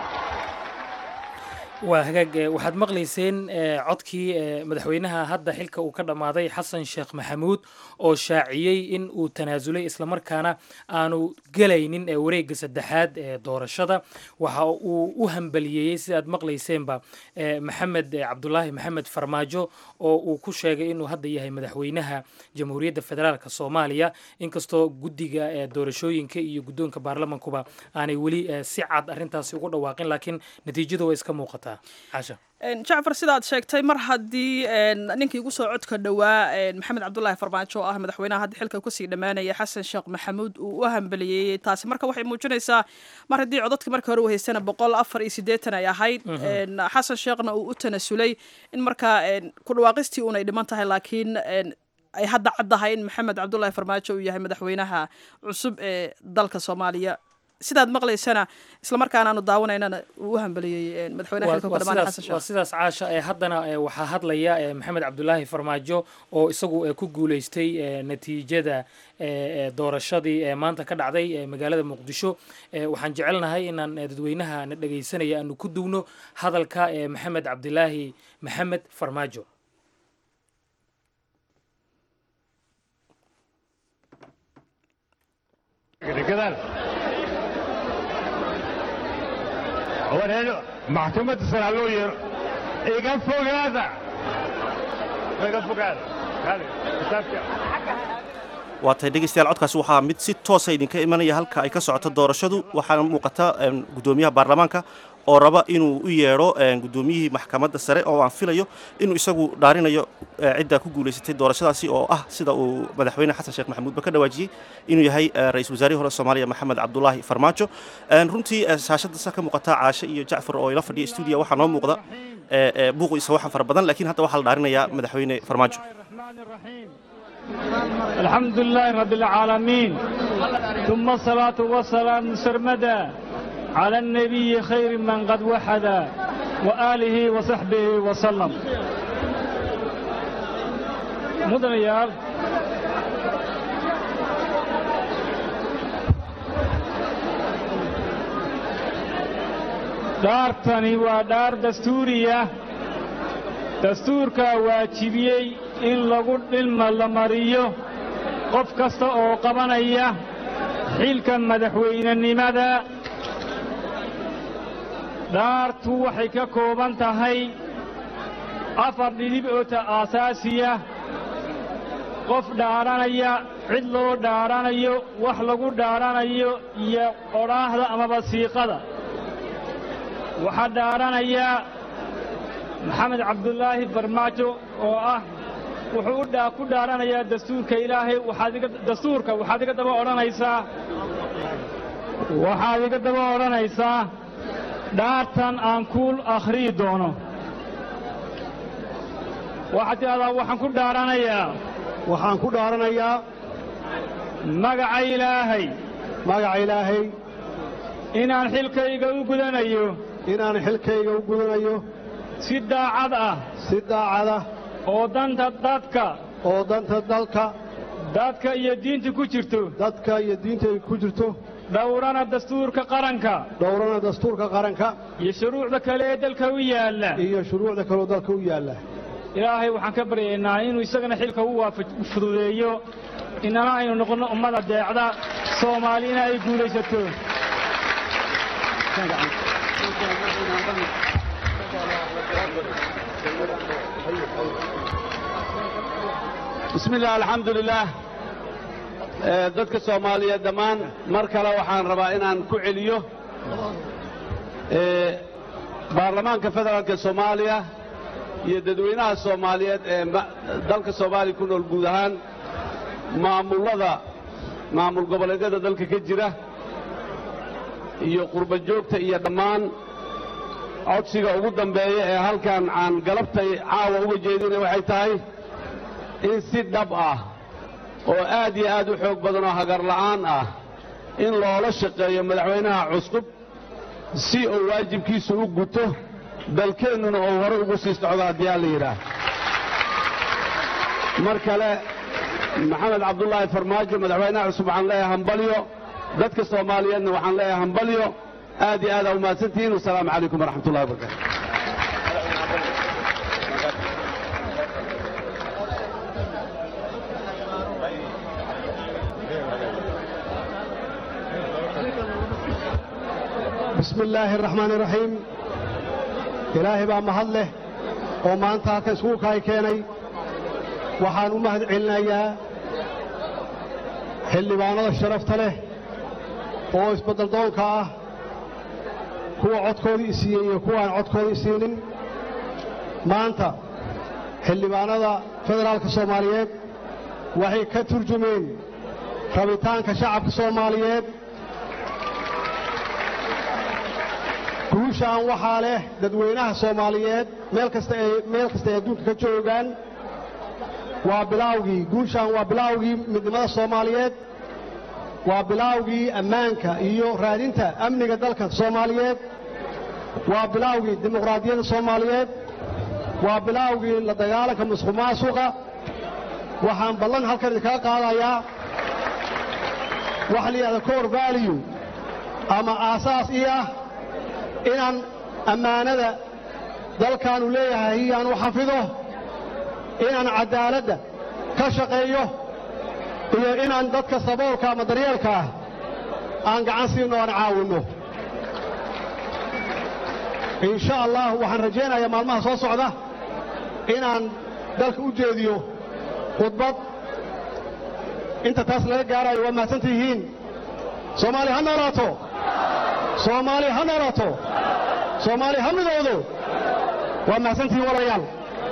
waa hagaag waxaad maqlayseen codkii madaxweynaha hadda xilka uu ka dhammaaday xasan sheekh maxamuud oo shaaciyey in uu tanaasulay islamarkaana aanu gelaynin wareegga saddexaad ee doorashada waxa uu u hambaliyeeyey sidaad maqlayseenba maxamed cabdulaahi maxamed farmaajo oo uu ku sheegay inuu hadda yahay madaxweynaha jamhuuriyadda federaalk soomaaliya inkastoo guddiga doorashooyinka iyo guddoonka baarlamankuba aanay weli si cad arrintaasi ugu dhawaaqin laakiin natiijadu way iska muuqataa jacfar sidaad sheegtay mar haddii ninkii ugu soo codka dhowaa maxamed cabdulaahi farmaajo oo ah madaxweynaha hadda xilka kasii dhammaanaya xasan sheekh maxamuud uu u hambaliyeeyey taasi marka waxay muujinaysaa mar haddii codadka marka hore u haystana boqol afar iyo siddeetan ay ahayd xasan sheekhna uu u tanasulay in markaa ku dhawaaqistii uunay dhiman tahay laakiin ay hadda caddahay in maxamed cabdulaahi farmaajo uu yahay madaxweynaha cusub ee dalka soomaaliya sidaad maqlaysana islamarkaana aanu daawanaynana uu u hambaliyey madaxweynaha xilka kudhamaan xasan sheekh waa sidaas caasha ee haddana waxaa hadlaya maxamed cabdulaahi farmaajo oo isagu ku guuleystay natiijada doorashadii ee maanta ka dhacday magaalada muqdisho waxaan jecelnahay inaan dadweynaha na dhegaysanaya aanu ku duwno hadalka maxamed cabdilaahi maxamed farmaajo wareero maxkamadda sare ha loo yeero iga fogaada iga fogaada waa tahay dhegeystayaal codkaasi waxaa mid si toosa idinka imanaya halka ay ka socoto doorashadu waxaana muuqata guddoomiyaha baarlamaanka oo raba inuu u yeedho guddoomiyihii maxkamadda sare oo aan filayo inuu isagu dhaarinayo cidda ku guulaysatay doorashadaasi oo ah sida uu madaxweyne xasan sheekh maxamuudba ka dhawaajiyey inuu yahay ra-iisul wasaarihii hore soomaaliya maxamed cabdulaahi farmaajo runtii saashadasa ka muuqata caashe iyo jacfar oo ila fadhiya stuudiya waxaa noo muuqda buuq iyo sawaxan fara badan laakiin hadda waxaa la dhaarinayaa madaxweyne farmaajo الحمد لله رب العالمين ثم الصلاة والسلام سرمدا على النبي خير من قد وحد وآله وصحبه وسلم مدن يار daartani waa dhaar dastuuriya dastuurkaa waajibiyey in lagu dhilma la mariyo qof kasta oo qabanaya xilka madaxweynenimada dhaartu waxay ka kooban tahay afar dhidib oo ta aasaasiya qof dhaaranaya cid loo dhaaranayo wax lagu dhaaranayo iyo odhaahda amaba siiqada waxaa dhaaranaya maxamed cabdulaahi farmaajo oo ah wuxuu u dhaa ku dhaaranayaa dastuurka ilaahay waxaad iga dastuurka waxaad iga daba odhanaysaa waxaad iga daba odhanaysaa dhaartan aan kuul akhriyi doono waxaad tidhahdaa waxaan ku dhaaranayaa waxaan ku dhaaranayaa magaca ilaahay magaca ilaahay inaan xilkayga u gudanayo inaan xilkayga u gudanayo si daacad ah si daacad ah oo danta dadka oo danta dalka dadka iyo diinta ku jirto dadka iyo diinta ay ku jirto dhowrana dastuurka qaranka dhowrana dastuurka qaranka iyo shuruucda kale ee dalka u yaalla iyo shuruucda kale oo dalka u yaalla ilaahay waxaan ka baryaynaa inuu isagana xilka u waafaj fududeeyo inana aynu noqonno ummada deecda soomaalina ay guulaysato bismi illah alxamdulilaah dadka soomaaliyeed dhammaan mar kale waxaan rabaa inaan ku celiyo baarlamaanka federaalka soomaaliya iyo dadweynaha soomaaliyeed ee dalka soomaaliya ku nool guud ahaan maamullada maamul goboleedyada dalka ka jira iyo qurba joogta iyo dhammaan codsiga ugu dambeeya ee halkan aan galabtay caawa uga jeedina waxay tahay in si dhab ah oo aad iyo aad u xoog badan oo hagarla'aan ah in loola shaqeeyo madaxweynaha cusub si uu waajibkiisu u guto dalkeennuna uu hore ugu sii socdo haddii aan la yidhaah mar kale maxamed cabdulaahi farmaajo madaxweynaha cusub waxaan leeyahay hambalyo dadka soomaaliyeedna waxaan leeyahay hambalyo aad iyo aad aa umahadsantihiin wasalaamu calaykum waraxmatullahi wabarakatu bismi illaahi araxmaani iraxiim ilaahay baa mahad leh oo maanta halka iskuulkaay keenay waxaan u mahad celinayaa xildhibaanada sharafta leh oo isbeddeldoonka ah kuwa codkoodii isiiyey iyo kuwa aan codkoodii isiinin maanta xildhibaanada federaalka soomaaliyeed waxay ka turjumeen rabitaanka shacabka soomaaliyeed guushaan waxaa leh dadweynaha soomaaliyeed meel kasta ay meel kasta ay adduunka ka joogaan waa bilaawgii guushaan waa bilaawgii midnimada soomaaliyeed waa bilaawgii ammaanka iyo raadinta amniga dalka soomaaliyeed waa bilaawgii dimuqraadiyadda soomaaliyeed waa bilaawgii la dagaalanka musuq maasuqa waxaan ballan halkan idinkaga qaadayaa waxa la yidhahda core value ama aasaas ii ah inaan ammaanada dalkaanu leeyahay iyaan u xafido inaan caddaaladda ka shaqeeyo iyo inaan dadka saboolka ama daryeelka ah aan gacan siinno aan caawinno insha allah waxaan rajaynayaa maalmaha soo socda inaan dalka u jeediyo khudbad inta taas laga gaarayo waa mahadsantihiin soomaaliya ha noolaato soomaaliya ha noolaato soomaaliya ha midoodo waa mahadsantihiin walayaal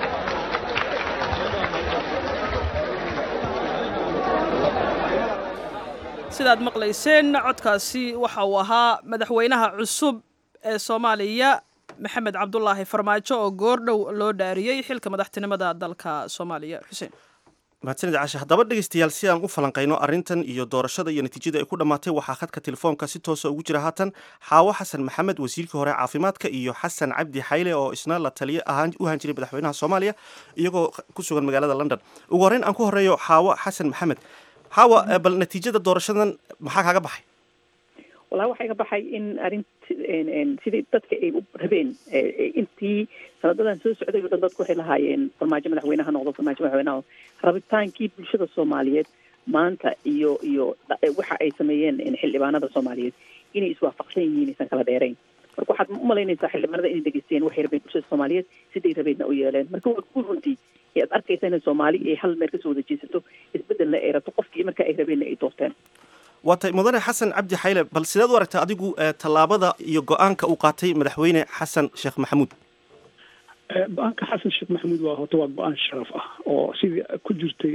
sidaad maqlayseen codkaasi waxa uu ahaa madaxweynaha cusub ee soomaaliya maxamed cabdulaahi farmaajo oo goordhow loo dhaariyey xilka madaxtinimada dalka soomaaliya xuseen mahadsanid cashe haddaba dhegaystayaal si aan u falanqayno arrintan iyo doorashada iyo natiijada ay ku dhammaatay waxaa khadka telefoonka si toosa ugu jira haatan xaawo xasan maxamed wasiirkii hore caafimaadka iyo xasan cabdi xayle oo isna la taliye ahaan u ahaan jiray madaxweynaha soomaaliya iyagoo ku sugan magaalada london ugu horreyn aan ku horreeyo xaawo xasan maxamed xaawa bal natiijada doorashadan maxaa kaaga baxay wallahi waxaa iga baxay in arint sidii dadka ay u rabeen intii sanadadan soo socday oo dhan dadku waxay lahaayeen farmaajo madaxweynaha noqdo farmaajo madaxweynaha rabitaankii bulshada soomaaliyeed maanta iyo iyo waxa ay sameeyeen xildhibaanada soomaaliyeed inay iswaafaqsan yihiin aysan kala dheerayn marka waxaad u malaynaysaa xildhibaanada inay degeysteen waxay rabeen bulshada soomaaliyeed siday rabeenna u yeeleen marka waa ku runtii ee aad arkaysa in soomaali ay hal meel kasoo wada jeesato isbedelna ay rabto qofkii marka ay rabeenna ay doorteen waa tay mudane xasan cabdi xayle bal sideed u aragtaa adigu tallaabada iyo go-aanka uu qaatay madaxweyne xasan sheekh maxamuud go-aanka xasan sheekh maxamuud waa horta waa go-aan sharaf ah oo sidii ku jirtay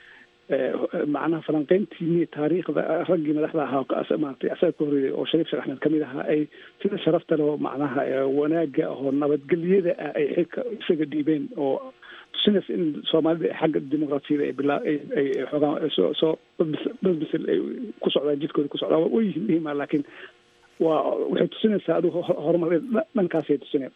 macnaha falanqeyntiini taariikhda raggii madaxda ahaa maaragtay asaga ka horreeyay oo shariif sheekh axmed kamid ahaa ay sida sharafta leh oo macnaha wanaaga oo nabadgelyada ah ay xilka isaga dhiibeen oo tusinaysa in soomaalida xagga dimuqraasiyada ay bilaa ay ay xoogaan soo soo basbasel ay ku socdaan jidkooda ku socdaan waa yihiin muhiima laakiin waa waxay tusinaysaa adigu horumar dhankaasay tusinaya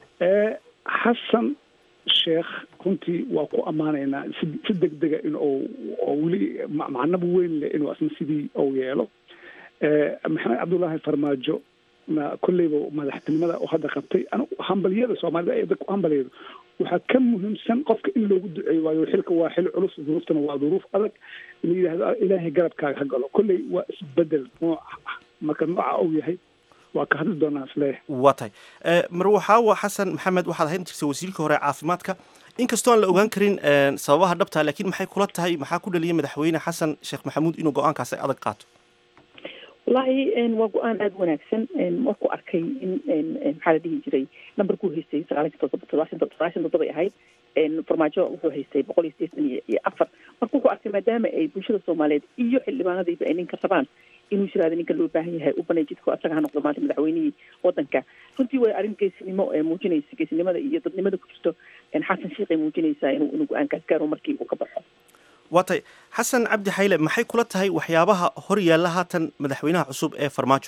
xasan sheekh runtii waa ku ammaanaynaa si si degdega in uu oo weli macnaba weyn leh inuu asna sidii uu yeelo maxamed cabdullaahi farmaajo na kolleyba madaxtinimada oo hadda qabtay anigu hambalyada soomaalida ay dadku hambalyada waxaa ka muhiimsan qofka in loogu duceeyo waayo xilka waa xil culus duruuftana waa duruuf adag in la yidhahdo ilaahay garabkaaga ha galo kolley waa isbedel nooca ah marka nooca uu yahay waa ka hadli doonaa isleeyahay waa tahay marwaxaawa xasan maxamed waxaad ahayn jirtay wasiirka hore caafimaadka inkastoo aan la ogaan karin sababaha dhabta laakiin maxay kula tahay maxaa ku dhaliyay madaxweyne xasan sheekh maxamuud inuu go-aankaasi adag qaato wallaahi waa go-aan aada wanaagsan markuu arkay in maxaa la dhihi jiray numberkuu haystay sagaalanki todoba todobaashan sagaashan toddobay ahayd farmaajo wuxuu haystay boqol iyo sideetan iyo afar marka wuxuu arkay maadaama ay bulshada soomaaliyeed iyo xildhibaanadiiba ay ninka rabaan inuu yiraahdo ninka loo baahan yahay u banay jidku asaga ha noqdo maanta madaxweynihii wadanka runtii way arrin geesinimo ee muujinaysa geesinimada iyo dadnimada ku jirto xasan sheekh ay muujinaysaa inuu inuu go-aankaas gaaro markii uu ka baxo waa tahay xasan cabdi xayle maxay kula tahay waxyaabaha hor yaalla haatan madaxweynaha cusub ee farmaajo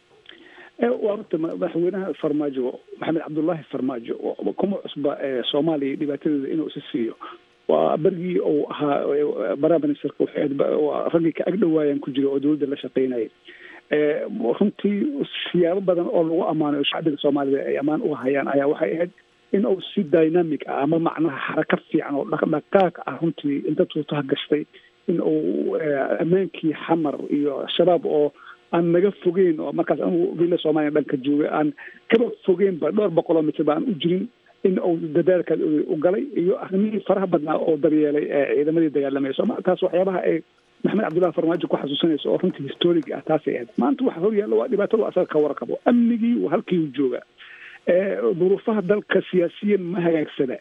waa horta madaxweynaha farmaajo maxamed cabdullaahi farmaajo kuma cusba soomaaliya dhibaatadeeda inuu isa siiyo waa berigii uu ahaa prime ministerka waa raggii ka agdhowaayaan ku jira oo dowladda la shaqeynaya runtii siyaabo badan oo lagu ammaanayo shacbiga soomaalida ay ammaan u hayaan ayaa waxay ahayd in uu si dynamic ah ama macnaha xaraka fiican oo dhaqdhaqaaq ah runtii inta tuutaha gashtay in uu ammaankii xamar iyo shabaab oo aan naga fogeyn oo markaas anigu villa soomaaliya dhanka joogay aan kaba fogeynba dhowr boqoloo mitir ba aan u jirin in uu dadaalkaas u galay iyo arrimihii faraha badnaa oo daryeelay ciidamadii dagaalamaya sooma taas waxyaabaha ay maxamed cabdullahi farmaajo ku xasuusanaysa oo runtii historiga ah taasay ahayd maanta waxa hor yaalla waa dhibaatadu asaga ka warqabo amnigii halkii uu joogaa duruufaha dalka siyaasiyan ma hagaagsana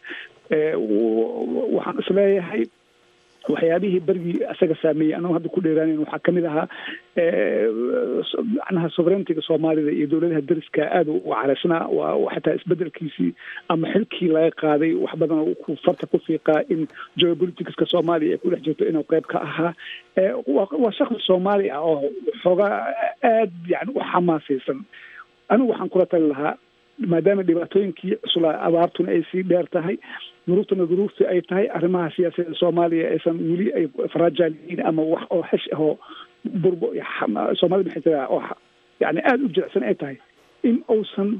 waxaan isleeyahay waxyaabihii bergii isaga saameeyey anagu hadda ku dheeraanayn waxaa kamid ahaa macnaha sovereigntiga soomaalida iyo dowladaha dariska aada u caraysnaa waa xataa isbedelkiisii ama xilkii laga qaaday wax badan ku farta ku fiiqaa in geopoliticska soomaaliya ay ku dhex jirto inuu qayb ka ahaa waa shaksi soomaali ah oo xoogaa aad yani u xamaasaysan anigu waxaan kula tali lahaa maadaama dhibaatooyinkii cuslaa abaartuna ay sii dheer tahay duruuftuna duruuftii ay tahay arrimaha siyaasadda soomaaliya aysan weli ay fragile yihiin ama wax oo xesh ahoo burbo soomaalida maxay tiraa oo yani aada u jilicsan ay tahay in uusan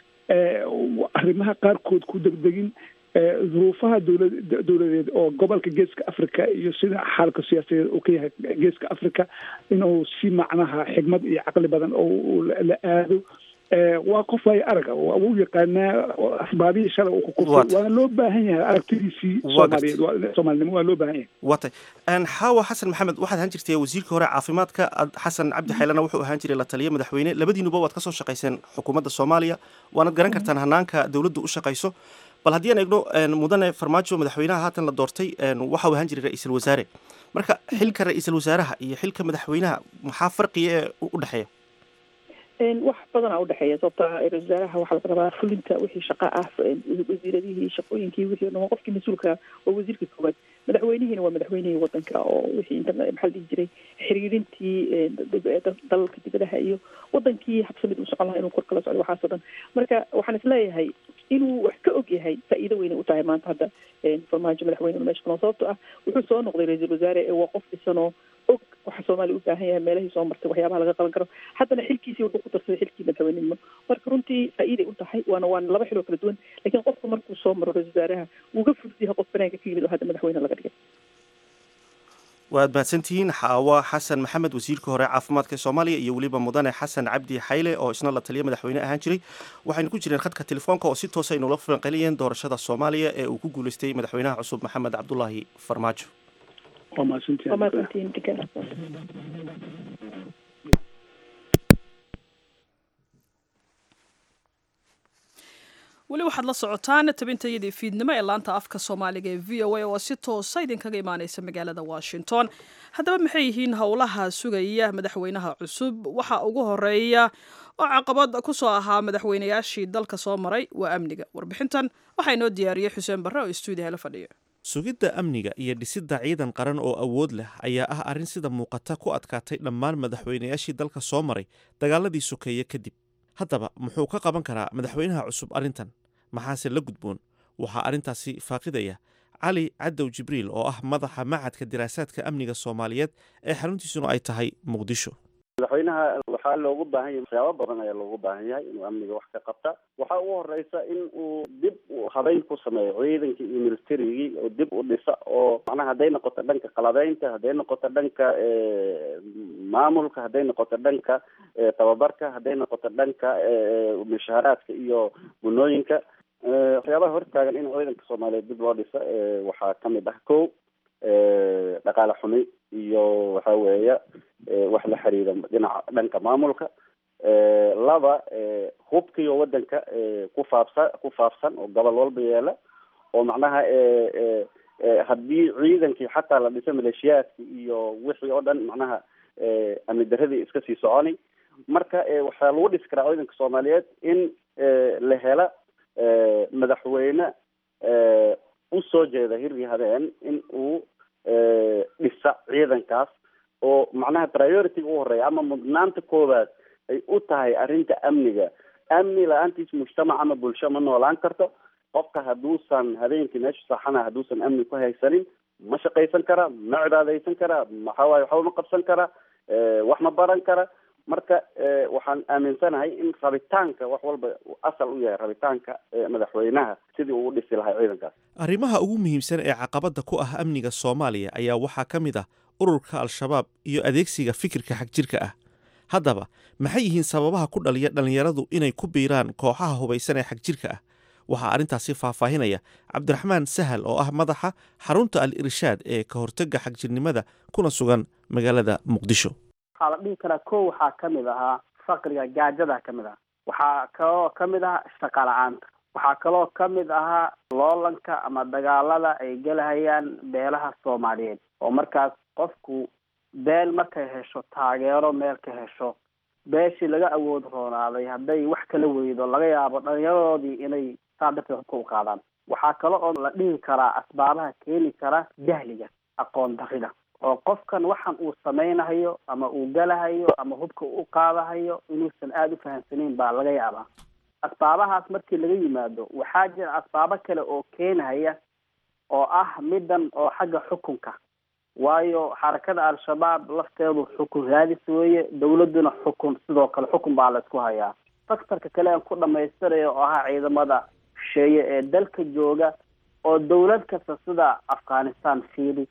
arrimaha qaarkood ku degdegin duruufaha dowla dowladeed oo gobolka geeska africa iyo sida xaalka siyaasadeed uu ka yahay geeska africa inuu si macnaha xigmad iyo caqli badan oo la aado waa qof ay araga wuu yaqaanaa asbaabihii shalay uu ku kufay waana loo baahan yahay aragtidiisii soomaaliyeed soomaalinimo waa loo baahan yahay watay xaawa xasan maxamed waxaad ahaan jirtay wasiirka hore caafimaadka xasan cabdi xaylana wuxuu ahaan jiray la taliya madaxweyne labadiinuba waad kasoo shaqayseen xukuumadda soomaaliya waanad garan kartaan hanaanka dowladdu u shaqayso bal haddii aan eegno mudane farmaajo madaxweynaha haatan la doortay waxa uu ahaan jiray ra-iisul wasaare marka xilka ra-iisul wasaaraha iyo xilka madaxweynaha maxaa farqiya ee u dhexeeya wax badanaa udhexeeya sababta ra-isul wasaaraha waxaa laga rabaa fulinta wixii shaqa ah wasiiradihii shaqooyinkii wixii o dhan waa qofkii mas-uulka waa wasiirka koowaad madaxweynihiina waa madaxweynihii wadanka oo wixii inta maxaa la dhihi jiray xiriirintii dalalka dibadaha iyo wadankii habsamid u socon lahaa inuu kor kala socdo waxaasoo dhan marka waxaan isleeyahay inuu wax ka og yahay faa'iido weynay u tahay maanta hadda farmaajo madaxweyne meesha kunoo sababto ah wuxuu soo noqday ra-iisul wasaare ee waa qof dhisanoo og waxa soomaaliya u baahan yahay meelahii soo martay waxyaabaha laga qaban karo haddana xilkiisii wuxuu ku darsaday xilkii madaxweynenimo marka runtii faa'iiday u tahay waana waana laba xiloo kala duwan laakiin qofka markuu soo maro ra-isul wasaaraha wuu ka fudud yahay qof banaanka ka yimid oo hadda madaxweyne laga dhigay waad mahadsantihiin xaawa xasan maxamed wasiirka hore caafimaadka soomaaliya iyo weliba mudane xasan cabdi xayle oo isna la taliya madaxweyne ahaan jiray waxaynu ku jireen khadka telefoonka oo si toosa aynula falanqelinayeen doorashada soomaaliya ee uu ku guuleystay madaxweynaha cusub maxamed cabdulaahi farmaajo weli waxaad la socotaan tabintayadii fiidnimo ee laanta afka soomaaliga ee v o a oo si toosa idinkaga imaaneysa magaalada washington haddaba maxay yihiin howlaha sugaya madaxweynaha cusub waxa ugu horeeya oo caqabad ku soo ahaa madaxweynayaashii dalka soo maray waa amniga warbixintan waxaa inoo diyaariyey xuseen barre oo stuudiyaha la fadhiya sugidda amniga iyo dhisidda ciidan qaran oo awood leh ayaa ah arrin sida muuqata ku adkaatay dhammaan madaxweynayaashii dalka soo maray dagaaladii sokeeye kadib haddaba muxuu ka qaban karaa madaxweynaha cusub arrintan maxaase la gudboon waxaa arrintaasi faaqidaya cali cadow jibriil oo ah madaxa macadka diraasaadka amniga soomaaliyeed ee xaruntiisuna ay tahay muqdisho madaxweynaha waxaa loogu baahan yahay waxyaabo badan ayaa loogu baahan yahay inuu amniga wax ka qabta waxaa ugu horeysa in uu dib habeyn ku sameeyo ciidankii iyo militarigii oo dib u dhisa oo macnaha hadday noqoto dhanka qalabeynta hadday noqoto dhanka maamulka hadday noqoto dhanka tababarka hadday noqoto dhanka mushaaraadka iyo gunooyinka waxyaabaha hortaagan in ciidanka soomaaliyeed dib loo dhisa waxaa kamid ah ko dhaqaale xumi iyo waxa weeya wax la xiriira dhinaca dhanka maamulka laba hubkiyo wadanka ku faafsa ku faafsan oo gobol walba yeela oo macnaha haddii ciidankii xataa la dhiso maleeshiyaadki iyo wixii oo dhan macnaha amni daradii iska sii soconi marka waxaa lagu dhisi karaa ciidanka soomaaliyeed in la hela madaxweyne usoo jeeda hirgii habeen in uu dhisa ciidankaas oo macnaha priority u horeeya ama mudnaanta koowaad ay u tahay arrinta amniga amni la-aantiis mujtamac ama bulsho ma noolaan karto qofka hadduusan habeenkii meesha saxana hadduusan amni ku haysanin ma shaqaysan kara ma cibaadaysan kara maxawaaye waxba ma qabsan kara wax ma baran kara marka waxaan aaminsanahay in rabitaanka wax walba asal u yahay rabitaanka madaxweynaha sidii uu u dhisi lahay ciidankaas arrimaha ugu muhiimsan ee caqabadda ku ah amniga soomaaliya ayaa waxaa ka mid ah ururka al-shabaab iyo adeegsiga fikirka xagjirka ah haddaba maxay yihiin sababaha ku dhaliya dhallinyaradu inay ku biiraan kooxaha hubaysan ee xagjirka ah waxaa arrintaasi faahfaahinaya cabdiraxmaan sahal oo ah madaxa xarunta al irshaad ee ka hortega xagjirnimada kuna sugan magaalada muqdisho waxaa la dhihi karaa ko waxaa kamid ahaa faqriga gaajada kamid ah waxaa kaloo kamid ah shaqa la-aanta waxaa kaloo kamid ahaa loolanka ama dagaalada ay gelahayaan beelaha soomaaliyeed oo markaas qofku beel markay hesho taageero meel ka hesho beeshii laga awood roonaaday hadday wax kala weydo laga yaabo dhalinyaradoodii inay saa darteed hubka u qaadaan waxaa kale oo la dhihi karaa asbaabaha keeni kara jahliga aqoon darida oo qofkan waxan uu samaynahayo ama uu galahayo ama hubka u qaadahayo inuusan aada u fahamsanayn baa laga yaabaa asbaabahaas markii laga yimaado waxaa jira asbaabo kale oo keenhaya oo ah middan oo xagga xukunka waayo xarakada al-shabaab lafteedu xukun raadis weeye dawladduna xukun sidoo kale xukun baa la isku hayaa faktorka kale aan ku dhamaystirayo oo ahaa ciidamada shisheeye ee dalka jooga oo dawlad kasta sida afghanistan fiili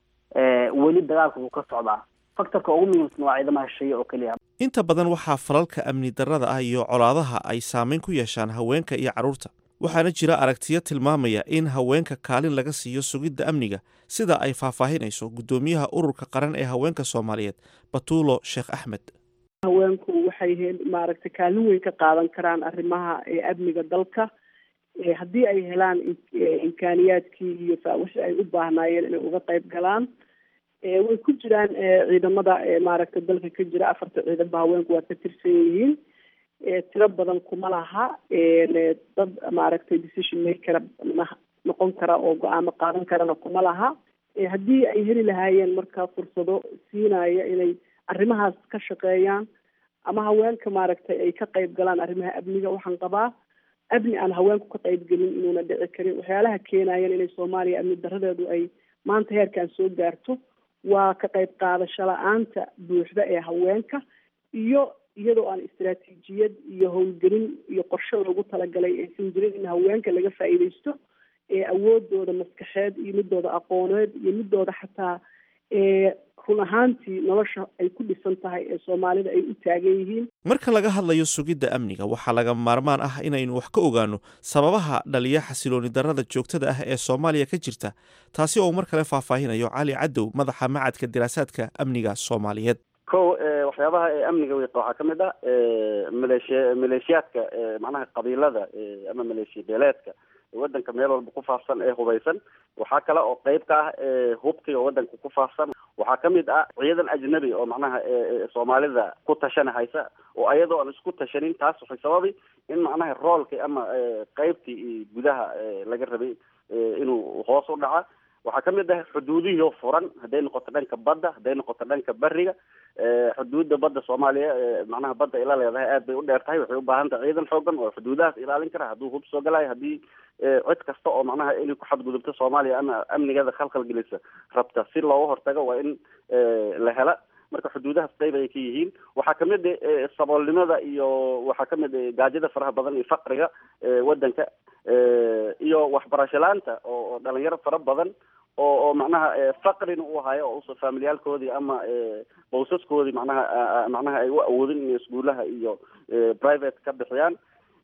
weli dagaalka wuu ka socdaa faktorka ugu muhiimsan waa ciidamaha shisheeye oo keliya inta badan waxaa falalka amni darrada ah iyo colaadaha ay saameyn ku yeeshaan haweenka iyo carruurta waxaana jira aragtiyo tilmaamaya in haweenka kaalin laga siiyo sugidda amniga sida ay faahfaahinayso guddoomiyaha ururka qaran ee haweenka soomaaliyeed batuulo sheekh axmed haweenku waxay he maaragtay kaalin weyn ka qaadan karaan arrimaha amniga dalka haddii ay helaan imkaaniyaadkii iyo wixii ay u baahnaayeen inay uga qayb galaan way ku jiraan ciidamada maaragtay dalka ka jira afarta ciidanba haweenku waa ka tirsan yihiin tiro badan kuma laha dad maaragtay decision maker noqon kara oo go-aamo qaadan karana kuma laha haddii ay heli lahaayeen marka fursado siinaya inay arrimahaas ka shaqeeyaan ama haweenka maaragtay ay ka qayb galaan arrimaha amniga waxaan qabaa amni aan haweenku ka qayb gelin inuuna dhici karin waxyaalaha keenayan inay soomaaliya amni daradeedu ay maanta heerkan soo gaarto waa ka qayb qaadasho la-aanta buuxda ee haweenka iyo iyadoo aan istaraatiijiyad iyo howlgelin iyo qorshe loogu talagalay aysan jirin in haweenka laga faa'iidaysto ee awoodooda maskaxeed iyo midooda aqooneed iyo midooda xataa run ahaantii nolosha ay ku dhisan tahay ee soomaalida ay u taagan yihiin marka laga hadlayo sugidda amniga waxaa laga maarmaan ah inaynu wax ka ogaano sababaha dhaliya xasilooni darrada joogtada ah ee soomaaliya ka jirta taasi oo mar kale faahfaahinayo cali cadow madaxa macadka diraasaadka amniga soomaaliyeed ko waxyaabaha ee amniga wiiqa waxaa kamid ah maleeshiya maleeshiyaadka macnaha qabiilada ama maleeshiya beeleedka wadanka meel walba ku faafsan ee hubaysan waxaa kale oo qeyb ka ah hubkiga wadanka ku faafsan waxaa kamid ah ciidan ajnabi oo macnaha soomaalida ku tashana haysa oo ayadoo aan isku tashanin taas waxay sababi in macnaha roolkii ama qeybtii gudaha laga rabay inuu hoos u dhaca waxaa kamid ah xuduudihii oo furan hadday noqoto dhanka badda hadday noqoto dhanka beriga xuduudda badda soomaaliya macnaha badda ila leedahay aad bay u dheer tahay waxay u baahan tahay ciidan xoogan oo xuduudahaas ilaalin kara hadduu hub soo galayo haddii cid kasta oo macnaha inay ku xadgudubto soomaaliya ama amnigeeda khalkhal gelisa rabta si looga hortago waa in la hela marka xuduudahaas qeyb ay ka yihiin waxaa kamid saboolnimada iyo waxaa kamid gaajada faraha badan iyo faqriga wadanka iyo waxbarasho la-aanta oo dhalinyaro fara badan oo oo macnaha faqrina u hayo oo usa familiyaalkoodii ama bawsaskoodii macnaha macnaha ay u awoodin inay iskuulaha iyo private ka bixiyaan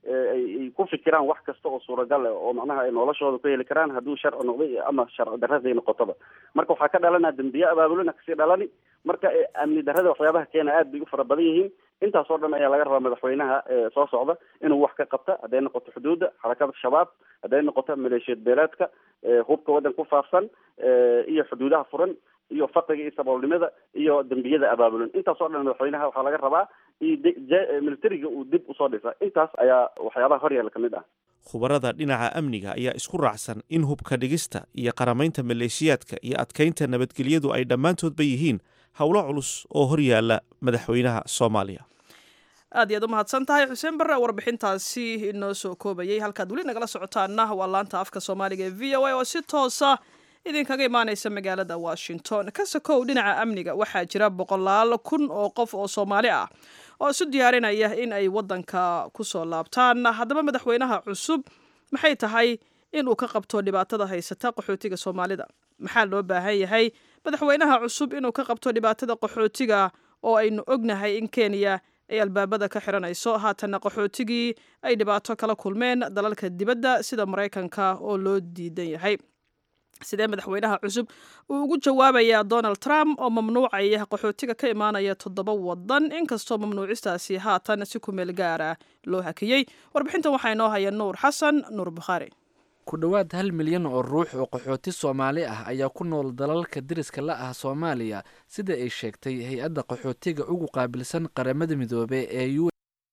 ay ku fikiraan wax kasta oo suuragal ah oo macnaha ay noloshooda ku heli karaan hadduu sharci noqday ama sharci darraday noqotoba marka waxaa ka dhalanaa dembiye abaabulina kasii dhalani marka amni darrada waxyaabaha keena aad bay u fara badan yihiin intaas oo dhan ayaa laga rabaa madaxweynaha soo socda inuu wax ka qabta hadday noqoto xuduudda xarakada shabaab hadday noqoto maleeshiyad beeleedka hubka waddan ku faafsan iyo xuduudaha furan iyo faqriga iyo saboolnimada iyo dembiyada abaabulan intaas oo dhan madaxweynaha waxaa laga rabaa militariga uu dib usoo dhisa intaas ayaa waxyaabaha horyaala ka mid ah khubarada dhinaca amniga ayaa isku raacsan in hubka dhigista iyo qaramaynta maleeshiyaadka iyo adkaynta nabadgelyadu ay dhammaantoodba yihiin howlo culus oo horyaala madaxweynaha soomaaliya aad iyaad u mahadsan tahay xuseen barre warbixintaasi inoo soo koobayay halkaad weli nagala socotaana waa laanta afka soomaaliga ee v o a oo si toosa idinkaga imaaneysa magaalada washington ka sokow dhinaca amniga waxaa jira boqolaal kun oo qof oo soomaali ah oo isu diyaarinaya in ay wadanka kusoo laabtaan haddaba madaxweynaha cusub maxay tahay in uu ka qabto dhibaatada haysata qaxootiga soomaalida maxaa loo baahan yahay madaxweynaha cusub inuu ka qabto dhibaatada qaxootiga oo aynu ognahay in kenya ay albaabada ka xiranayso haatana qaxootigii ay dhibaato kala kulmeen dalalka dibadda sida maraykanka oo loo diidan yahay sidee madaxweynaha cusub uu ugu jawaabayaa donald trump oo mamnuucaya qaxootiga ka imaanaya toddoba wadan inkastoo mamnuucistaasi haatan si ku meel gaara loo hakiyey warbixintan waxaa inoo haya nuur xasan nuur bukhaari ku dhowaad hal milyan oo ruux oo qaxooti soomaali ah ayaa ku nool dalalka deriska la ah soomaaliya sida ay sheegtay hay-adda qaxootiga ugu qaabilsan qaramada midoobe ee u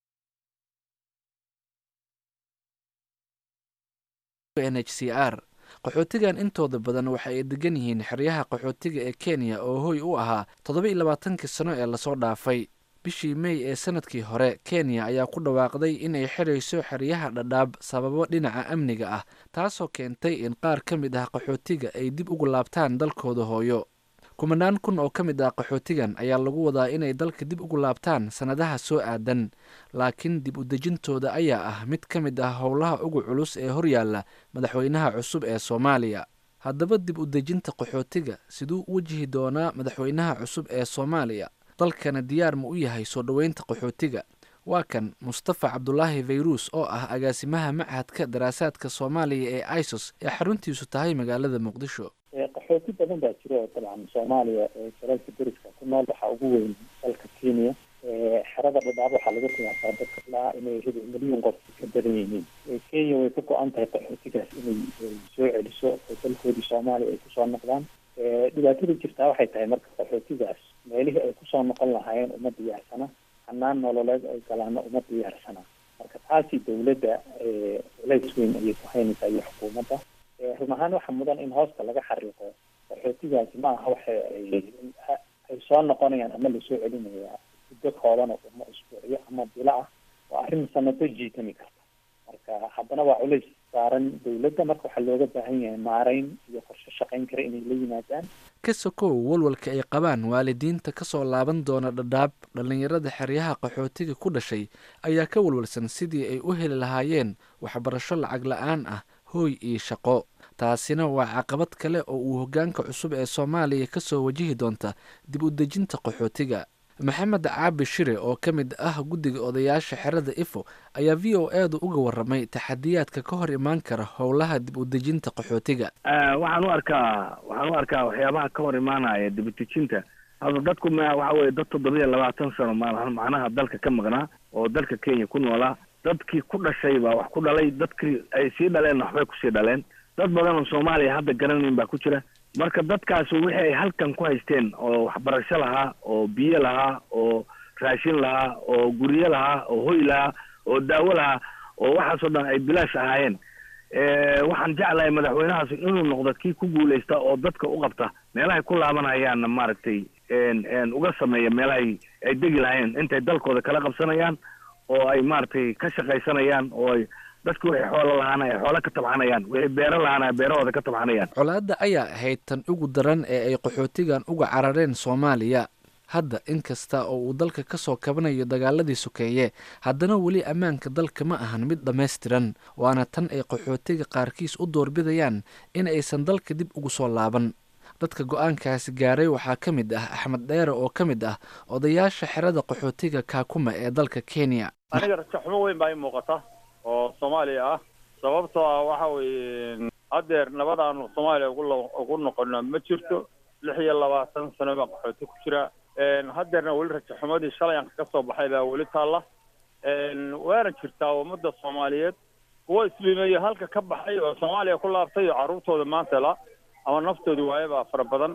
n h c r qaxootigan intooda badan waxa ay degan yihiin xeryaha qaxootiga ee kenya oo hoy u ahaa toddoba iyo labaatankii sano ee lasoo dhaafay bishii mey ee sanadkii hore kenya ayaa ku dhawaaqday inay xirayso xeryaha dhadhaab sababo dhinaca amniga ah taasoo keentay in qaar ka mid ah qaxootiga ay dib ugu laabtaan dalkooda hooyo kumanaan kun oo ka mid ah qaxootigan ayaa lagu wadaa inay dalka dib ugu laabtaan sannadaha soo aadan laakiin dib u dejintooda ayaa ah mid ka mid ah howlaha ugu culus ee horyaalla madaxweynaha cusub ee soomaaliya haddaba dib u dejinta qaxootiga siduu u wajihi doonaa madaxweynaha cusub ee soomaaliya dalkana diyaar ma u yahay soo dhoweynta qaxootiga waa kan mustafa cabdulaahi fayruus oo ah agaasimaha machadka daraasaadka soomaaliya ee isos ee xaruntiisu tahay magaalada muqdisho qaxooti badan baa jira oo dabcan soomaaliya ee dalalka deriska ku nool waxaa ugu weyn dalka kenya xerada dhadhaab waxaa laga qiyaasaa dadka ilaa inay hada milyan qof ka badan yihiin kenya way ka go-an tahay qaxootigaas inay soo celiso oo dalkoodii soomaaliya ay kusoo noqdaan dhibaatada jirtaa waxay tahay marka qaxootigaas meelihii ay kusoo noqon lahaayeen uma diyaarsana hanaan nololeed ay galaana uma diyaarsana marka taasi dawladda culays weyn ayay ku haynaysaa iyo xukuumadda run ahaan waxaa mudan in hoosta laga xariiqo qaxootigaasi ma aha waxa ay ay soo noqonayaan ama lasoo celinaya muddo kooban oo uma usbuucyo ama bilo ah waa arrin sanado jiitami karta marka haddana waa culays saaran dawladda marka waxaa looga baahan yahay maarayn iyo qorshe shaqayn kara inay la yimaadaan ka sokow walwalka ay qabaan waalidiinta kasoo laaban doona dhadhaab dhallinyarada xeryaha qaxootiga ku dhashay ayaa ka walwalsan sidii ay u heli lahaayeen waxbarasho lacag la-aan ah hooy iyo shaqo taasina waa caqabad kale oo uu hoggaanka cusub ee soomaaliya ka soo wajihi doonta dib u dejinta qaxootiga maxamed caabi shire oo ka mid ah guddiga odayaasha xerada ifo ayaa v o edu uga warramay taxadiyaadka ka hor imaan kara howlaha dib u dejinta qaxootiga waxaan u arkaa waxaan u arkaa waxyaabaha ka hor imaanaya dib u dejinta hadda dadku ma waxa weye dad toddoba iyo labaatan sano ma macnaha dalka ka maqnaa oo dalka kenya ku noolaa dadkii ku dhashay baa wax ku dhalay dadkii ay sii dhaleen waxbay kusii dhaleen dad badan oo soomaaliya hadda garanayn baa ku jira marka dadkaas wixii ay halkan ku haysteen oo waxbarasho lahaa oo biyo lahaa oo raashin lahaa oo guryo lahaa oo hoy lahaa oo daawo lahaa oo waxaasoo dhan ay bilaash ahaayeen waxaan jeclahay madaxweynahaas inuu noqdo kii ku guuleysta oo dadka u qabta meelahay ku laabanayaanna maaragtay uga sameeya meelahay ay degi lahayn intay dalkooda kala qabsanayaan oo ay maaragtay ka shaqaysanayaan oo ay dadki wixii xoolo lahaana ay xoolo ka tabxanayaan wixii beero lahaana ay beerahooda ka tabxanayaan colaadda ayaa ahayd tan ugu daran ee ay qaxootigan uga carareen soomaaliya hadda inkasta oo uu dalka ka soo kabanayo dagaaladii sokeeye haddana weli ammaanka dalka ma ahan mid dhammaystiran waana tan ay qaxootiga qaarkiis u doorbidayaan in aysan dalka dib ugu soo laaban dadka go-aankaasi gaaray waxaa ka mid ah axmed dheere oo ka mid ah odayaasha xerada qaxootiga kaakuma ee dalka kenya aniga rajaxumo weyn baa ii muuqata oo soomaaliya ah sababtoo ah waxa weeye haddeer nabadaanu soomaaliya ugu ugu noqono ma jirto lix iyo labaatan sano baa qaxooti ku jira haddeerna weli rajaxumadii shalay aan kaga soo baxay baa weli taalla waana jirtaa ummadda soomaaliyeed kuwo isliimeeyo halka ka baxay oo soomaaliya ku laabtay iyo carruurtooda maanta la ama naftooda waaye baa fara badan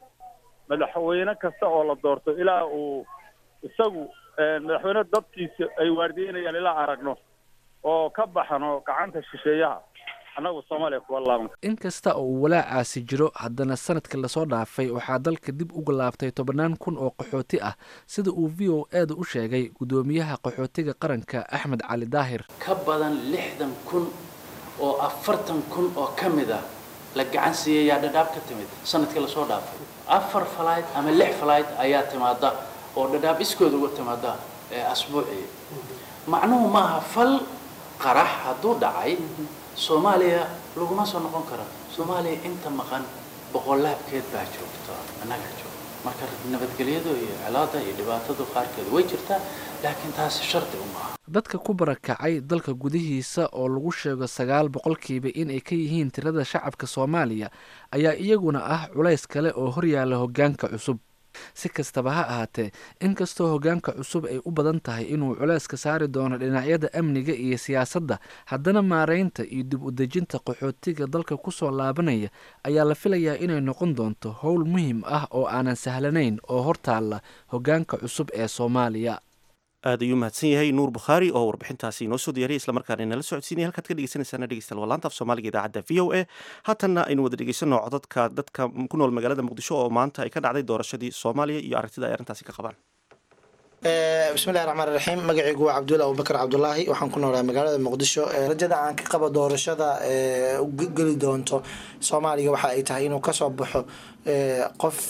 madaxweyne kasta oo la doorto ilaa uu isagu madaxweyne dadkiisa ay waardiyeynayaan ilaa aragno oo ka baxano gacanta shisheeyaha annagu soomaaliya kuwa laaban inkasta oo uu walaacaasi jiro haddana sanadka lasoo dhaafay waxaa dalka dib uga laabtay tobannaan kun oo qaxooti ah sida uu v o eeda u sheegay guddoomiyaha qaxootiga qaranka axmed cali daahir ka badan lixdan kun oo afartan kun oo ka mid ah la gacan siiyayaa dhadhaab ka timid sanadkii lasoo dhaafay afar falayd ama lix falayd ayaa timaada oo dhadhaab iskooda uga timaada asbuucii macnuhu maaha fal qarax hadduu dhacay soomaaliya laguma soo noqon karo soomaaliya inta maqan boqolaabkeed baa joogto annagaa joogto marka nabadgelyadu iyo celaada iyo dhibaatadu qaarkeed way jirtaa laakiin taasi shardi uma aha dadka ku barakacay dalka gudihiisa oo lagu sheego sagaal boqolkiiba inay ka yihiin tirada shacabka soomaaliya ayaa iyaguna ah culays kale oo horyaala hoggaanka cusub si kastaba ha ahaatee inkastoo hoggaanka cusub ay u badan tahay inuu culayska saari doono dhinacyada amniga iyo siyaasadda haddana maaraynta iyo dib u dejinta qaxootiga dalka ku soo laabanaya ayaa la filayaa inay noqon doonto howl muhiim ah oo aanan sahlanayn oo hortaalla hoggaanka cusub ee soomaaliya aad ayuu mahadsan yahay nuur bukhaari oo warbixintaasi inoo soo diyaariyay islamarkaana inala socodsiinaya halkaad ka dhegeysanaysaana dhegeystayaal waa laanta af soomaaliga idaacadda v o a haatanna aynu wada dhegeysano codadka dadka ku nool magaalada muqdisho oo maanta ay ka dhacday doorashadii soomaaliya iyo aragtida ay arrintaasi ka qabaan bismillahi raxmaan raxiim magacaygu waa cabdulla abubakar cabdulaahi waxaan ku noolaa magaalada muqdisho rajada aan ka qabo doorashada geli doonto soomaaliya waxa ay tahay inuu kasoo baxo qof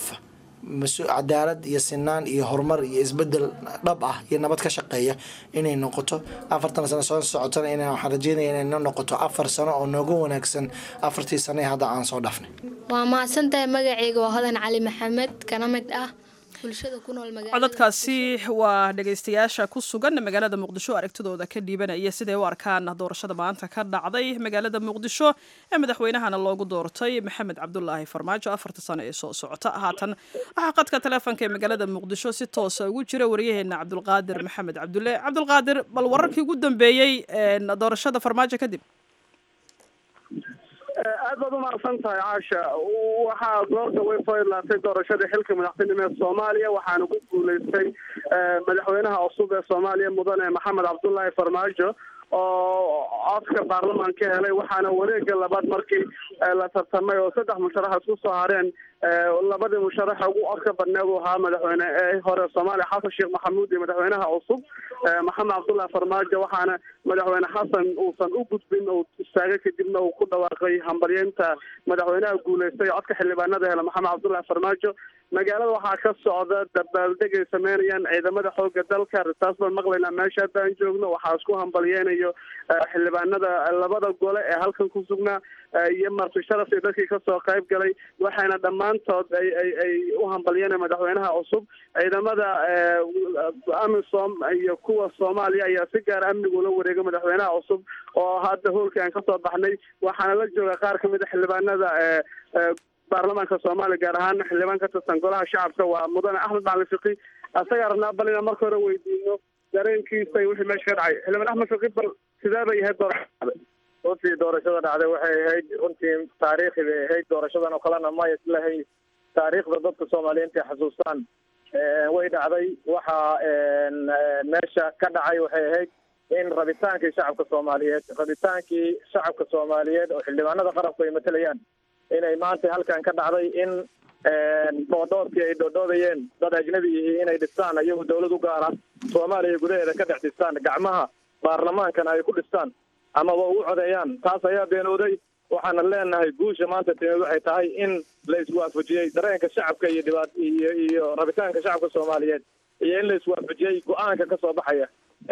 cadaalad iyo sinaan iyo horumar iyo isbedel dhab ah iyo nabad ka shaqeeya inay noqoto afartan sano soo socotana in waxaan rajeynaya inay noo noqoto afar sano oo nooga wanaagsan afartii sano ee hadda aan soo dhafnay waa mahadsantahay magacayga waa hodan cali maxamed kana mid ah bulshada ku nool codadkaasi waa dhegaystayaasha ku sugan magaalada muqdisho aragtidooda ka dhiibanaya siday u arkaan doorashada maanta ka dhacday magaalada muqdisho ee madaxweynahana loogu doortay maxamed cabdulaahi farmaajo afarta sano ee soo socota haatan waxaa qadka taleefonka ee magaalada muqdisho si toosa ugu jira waryaheena cabdulqaadir maxamed cabdulle cabdulqaadir bal wararkii ugu dambeeyey doorashada farmaajo kadib aad baad umahadsan tahay caasha waxaa goorta way soo idlaatay doorashadii xilka madaxtinimo ee soomaaliya waxaana ku guuleystay madaxweynaha cusub ee soomaaliya mudane maxamed cabdullaahi farmaajo oo codka baarlamaan ka helay waxaana wareega labaad markii la tartamay oo saddex musharax isku soo hareen labadii musharax ugu codka badneed uu ahaa madaxweyne ee hore soomaaliya xasan sheekh maxamuud iyo madaxweynaha cusub maxamed cabdullahi farmaajo waxaana madaxweyne xasan uusan u gudbin uu istaagay kadibna uu ku dhawaaqay hambalyeynta madaxweynaha guuleystay codka xildhibaanada hele maxamed cabdullahi farmaajo magaalada waxaa ka socda dabaaldeg ay sameynayaan ciidamada xooga dalka risaas baan maqlaynaa meesha hadda aan joogno waxaa isku hambalyeynayo xildhibaanada labada gole ee halkan ku sugnaa iyo marti sharaf iyo dadkii kasoo qayb galay waxayna dhammaantood ay ay ay u hambalyeynaya madaxweynaha cusub ciidamada amisom iyo kuwa soomaaliya ayaa si gaara amniga ula wareegay madaxweynaha cusub oo hadda hoolkii aan kasoo baxnay waxaana la jooga qaar kamid a xildhibaanada baarlamaanka soomaaliya gaar ahaan xildhibaan ka tirsan golaha shacabka waa mudane axmed macalin fiqi asagaa rabnaa bal inaan marka hore weydiino dareenkiisa iyo wixii meesha ka dhacay xildhibaan axmed fiqi bal sidee bay ahayd doorashada runtii doorashada dhacday waxay ahayd runtii taariikhi bay ahayd doorashadan oo kalena may islahay taariikhda dadka soomaaliyiinta ay xasuustaan way dhacday waxa meesha ka dhacay waxay ahayd in rabitaankii shacabka soomaaliyeed rabitaankii shacabka soomaaliyeed oo xildhibaanada qarabku ay matalayaan inay maanta halkan ka dhacday in dhoodhoodkii ay dhoodhoodayeen dad ajnabi yihiin inay dhistaan iyagu dawlad u gaara soomaaliya gudaheeda ka dhex dhistaan gacmaha baarlamaankana ay ku dhistaan amaba ugu codeeyaan taas ayaa beenooday waxaana leenahay guusha maanta timid waxay tahay in la iswaafajiyey dareenka shacabka iyo dhibaat iyo iyo rabitaanka shacabka soomaaliyeed iyo in la iswaafajiyey go-aanka ka soo baxaya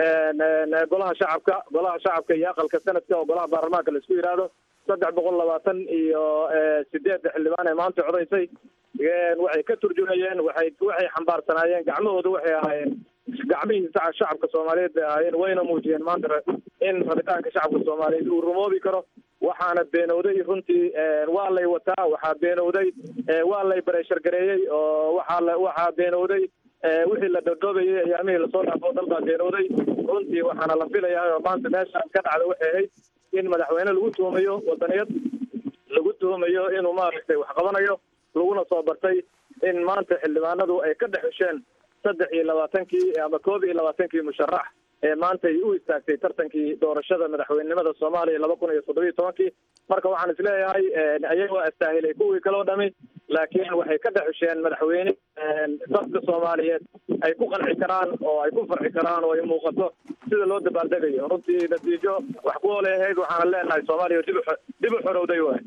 golaha shacabka golaha shacabka iyo aqalka sanadka oo golaha baarlamaanka la isku yidhaahdo saddex boqol labaatan iyo sideedda xildhibaan ee maanta codaysay waxay ka turjumayeen waxay waxay xambaarsanaayeen gacmahooda waxay ahaayeen gacmihii shacabka soomaaliyeed bay ahaayeen wayna muujiyeen maanta in rabitaanka shacabka soomaaliyeed uu rumoobi karo waxaana beenowday runtii waa lay wataa waxaa beenowday waa lay bareeshargareeyey oo waxaa la waxaa beenowday wixii la dhodhoobayay ayaamihii lasoo dhaafo dal baa beenowday runtii waxaana la filayaa oo maanta meeshaas ka dhacda waxay ahayd in madaxweyne lagu tuhumayo wadaniyad lagu tuhumayo inuu maaragtay wax qabanayo laguna soo bartay in maanta xildhibaanadu ay ka dhex hesheen saddex iyo labaatankii ama koob iyo labaatankii musharax ee maanta ay u istaagtay tartankii doorashada madaxweynenimada soomaaliya laba kun iyo toddobiyo tobankii marka waxaan isleeyahay ayagoo astaahilay kuwii kaloo dhami laakiin waxay ka dhex hesheen madaxweyne dadka soomaaliyeed ay ku qanci karaan oo ay ku farxi karaan oo ay muuqato sida loo dabaaldegayo runtii natiijo wax ku ole ahayd waxaana leenahay soomaaliya dib u dib u xorowday waay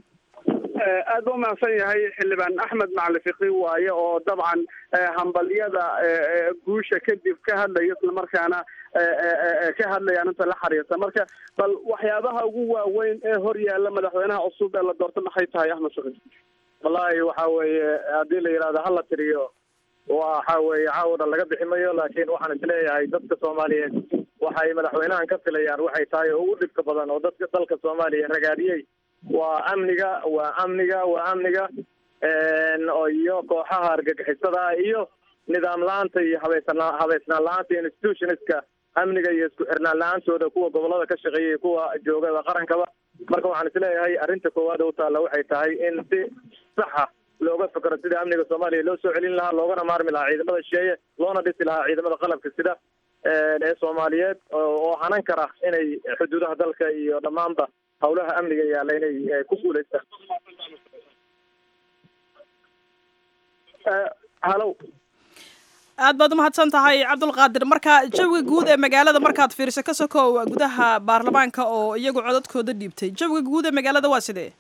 aad ba umahadsan yahay xildhibaan axmed macali fiqi waaye oo dabcan hambalyada guusha kadib ka hadlaya islamarkaana ka hadlayaan inta la xariirta marka bal waxyaabaha ugu waaweyn ee hor yaalla madaxweynaha cusub ee la doorto maxay tahay axmed fiqi wallahi waxa weeye haddii la yidhahdo hala tiriyo waxa weeye caawda laga bixi mayo laakiin waxaan isleeyahay dadka soomaaliyeed waxay madaxweynahan ka filayaan waxay tahay oo ugu dhibka badan oo dadka dalka soomaaliya ragaadiyey waa amniga waa amniga waa amniga iyo kooxaha argagixisada iyo nidaam la-aanta iyo habeysana habeysnaan la-aanta institutionska amniga iyo isku xirnaan la-aantooda kuwa gobolada ka shaqeeyay kuwa jooga qarankaba marka waxaan isleeyahay arrinta koowaad u taalla waxay tahay in si saxa looga fikro sida amniga soomaaliya loo soo celin lahaa loogana maarmi lahaa ciidamada shisheeye loona dhisi lahaa ciidamada qalabka sida ee soomaaliyeed oo hanan kara inay xuduudaha dalka iyo dhammaanba hawlaha amniga yaalla inay ku guulaystaan halow aad baad umahadsan tahay cabdulqaadir marka jawiga guud ee magaalada markaad fiiriso ka sokow gudaha baarlamaanka oo iyagu codadkooda dhiibtay jawiga guud ee magaalada waa sidee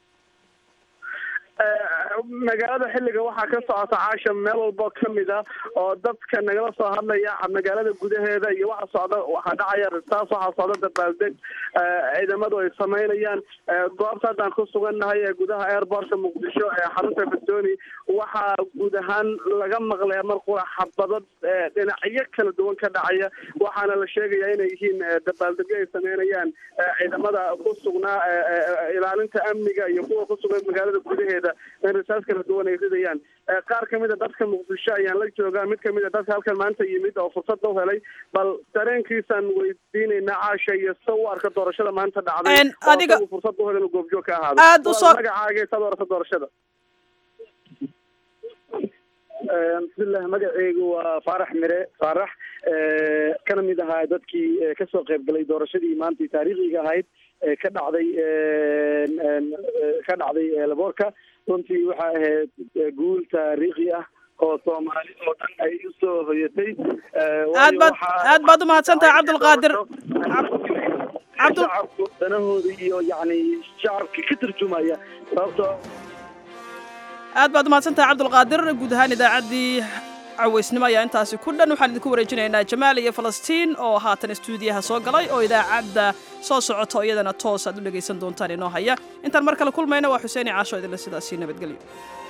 magaalada xilliga waxaa ka socota caasha meel walbo kamid ah oo dadka nagala soo hadlaya magaalada gudaheeda iyo waxa socda waxaa dhacaya taas waxaa socda dabaaldeg ciidamadu ay samaynayaan goobta haddaan ku sugannahay ee gudaha airportka muqdisho ee xarunta badoni waxaa guud ahaan laga maqlaya markua xabadad dhinacyo kala duwan ka dhacaya waxaana la sheegaya inay yihiin dabaaldegyo ay sameynayaan ciidamada ku sugnaa ilaalinta amniga iyo kuwa ku sugan magaalada gudaheeda risaas kala duwan ay ridayaan qaar kamid a dadka muqdisho ayaan la joogaa mid kamid a dadka halkan maanta yimid oo fursad u helay bal dareenkiisaan weydiinaynaa caasha iyo sida u arka doorashada maanta dhacday adiga fursad u helay inuu goobjoog ka ahaado aad usoo magacaaga saad u arka doorashada bismillah magaceygu waa faarax mire faarax kana mid ahaa dadkii kasoo qayb galay doorashadii maantii taariikhiga ahayd ka dhacday ka dhacday laboorka runtii waxaa ahayd guul taariikhi ah oo soomaali oo dhan ay usoo hoyatay aad baad aad baad umahadsan tahay cabdulqaadir shacabku danahooda iyo yacni shacabka ka turjumaya sababtoo aad baad umahadsan tahay cabdulqaadir guud ahaan idaacaddii cawaysnimo ayaa intaasi ku dhan waxaan idinku wareejinaynaa jamaal iyo falastiin oo haatan istuudiyaha soo galay oo idaacadda soo socoto iyadana toos aad u dhegaysan doontaan inoo haya intaan mar kale kulmayna waa xuseeni caasho idinle sidaasii nabadgelyo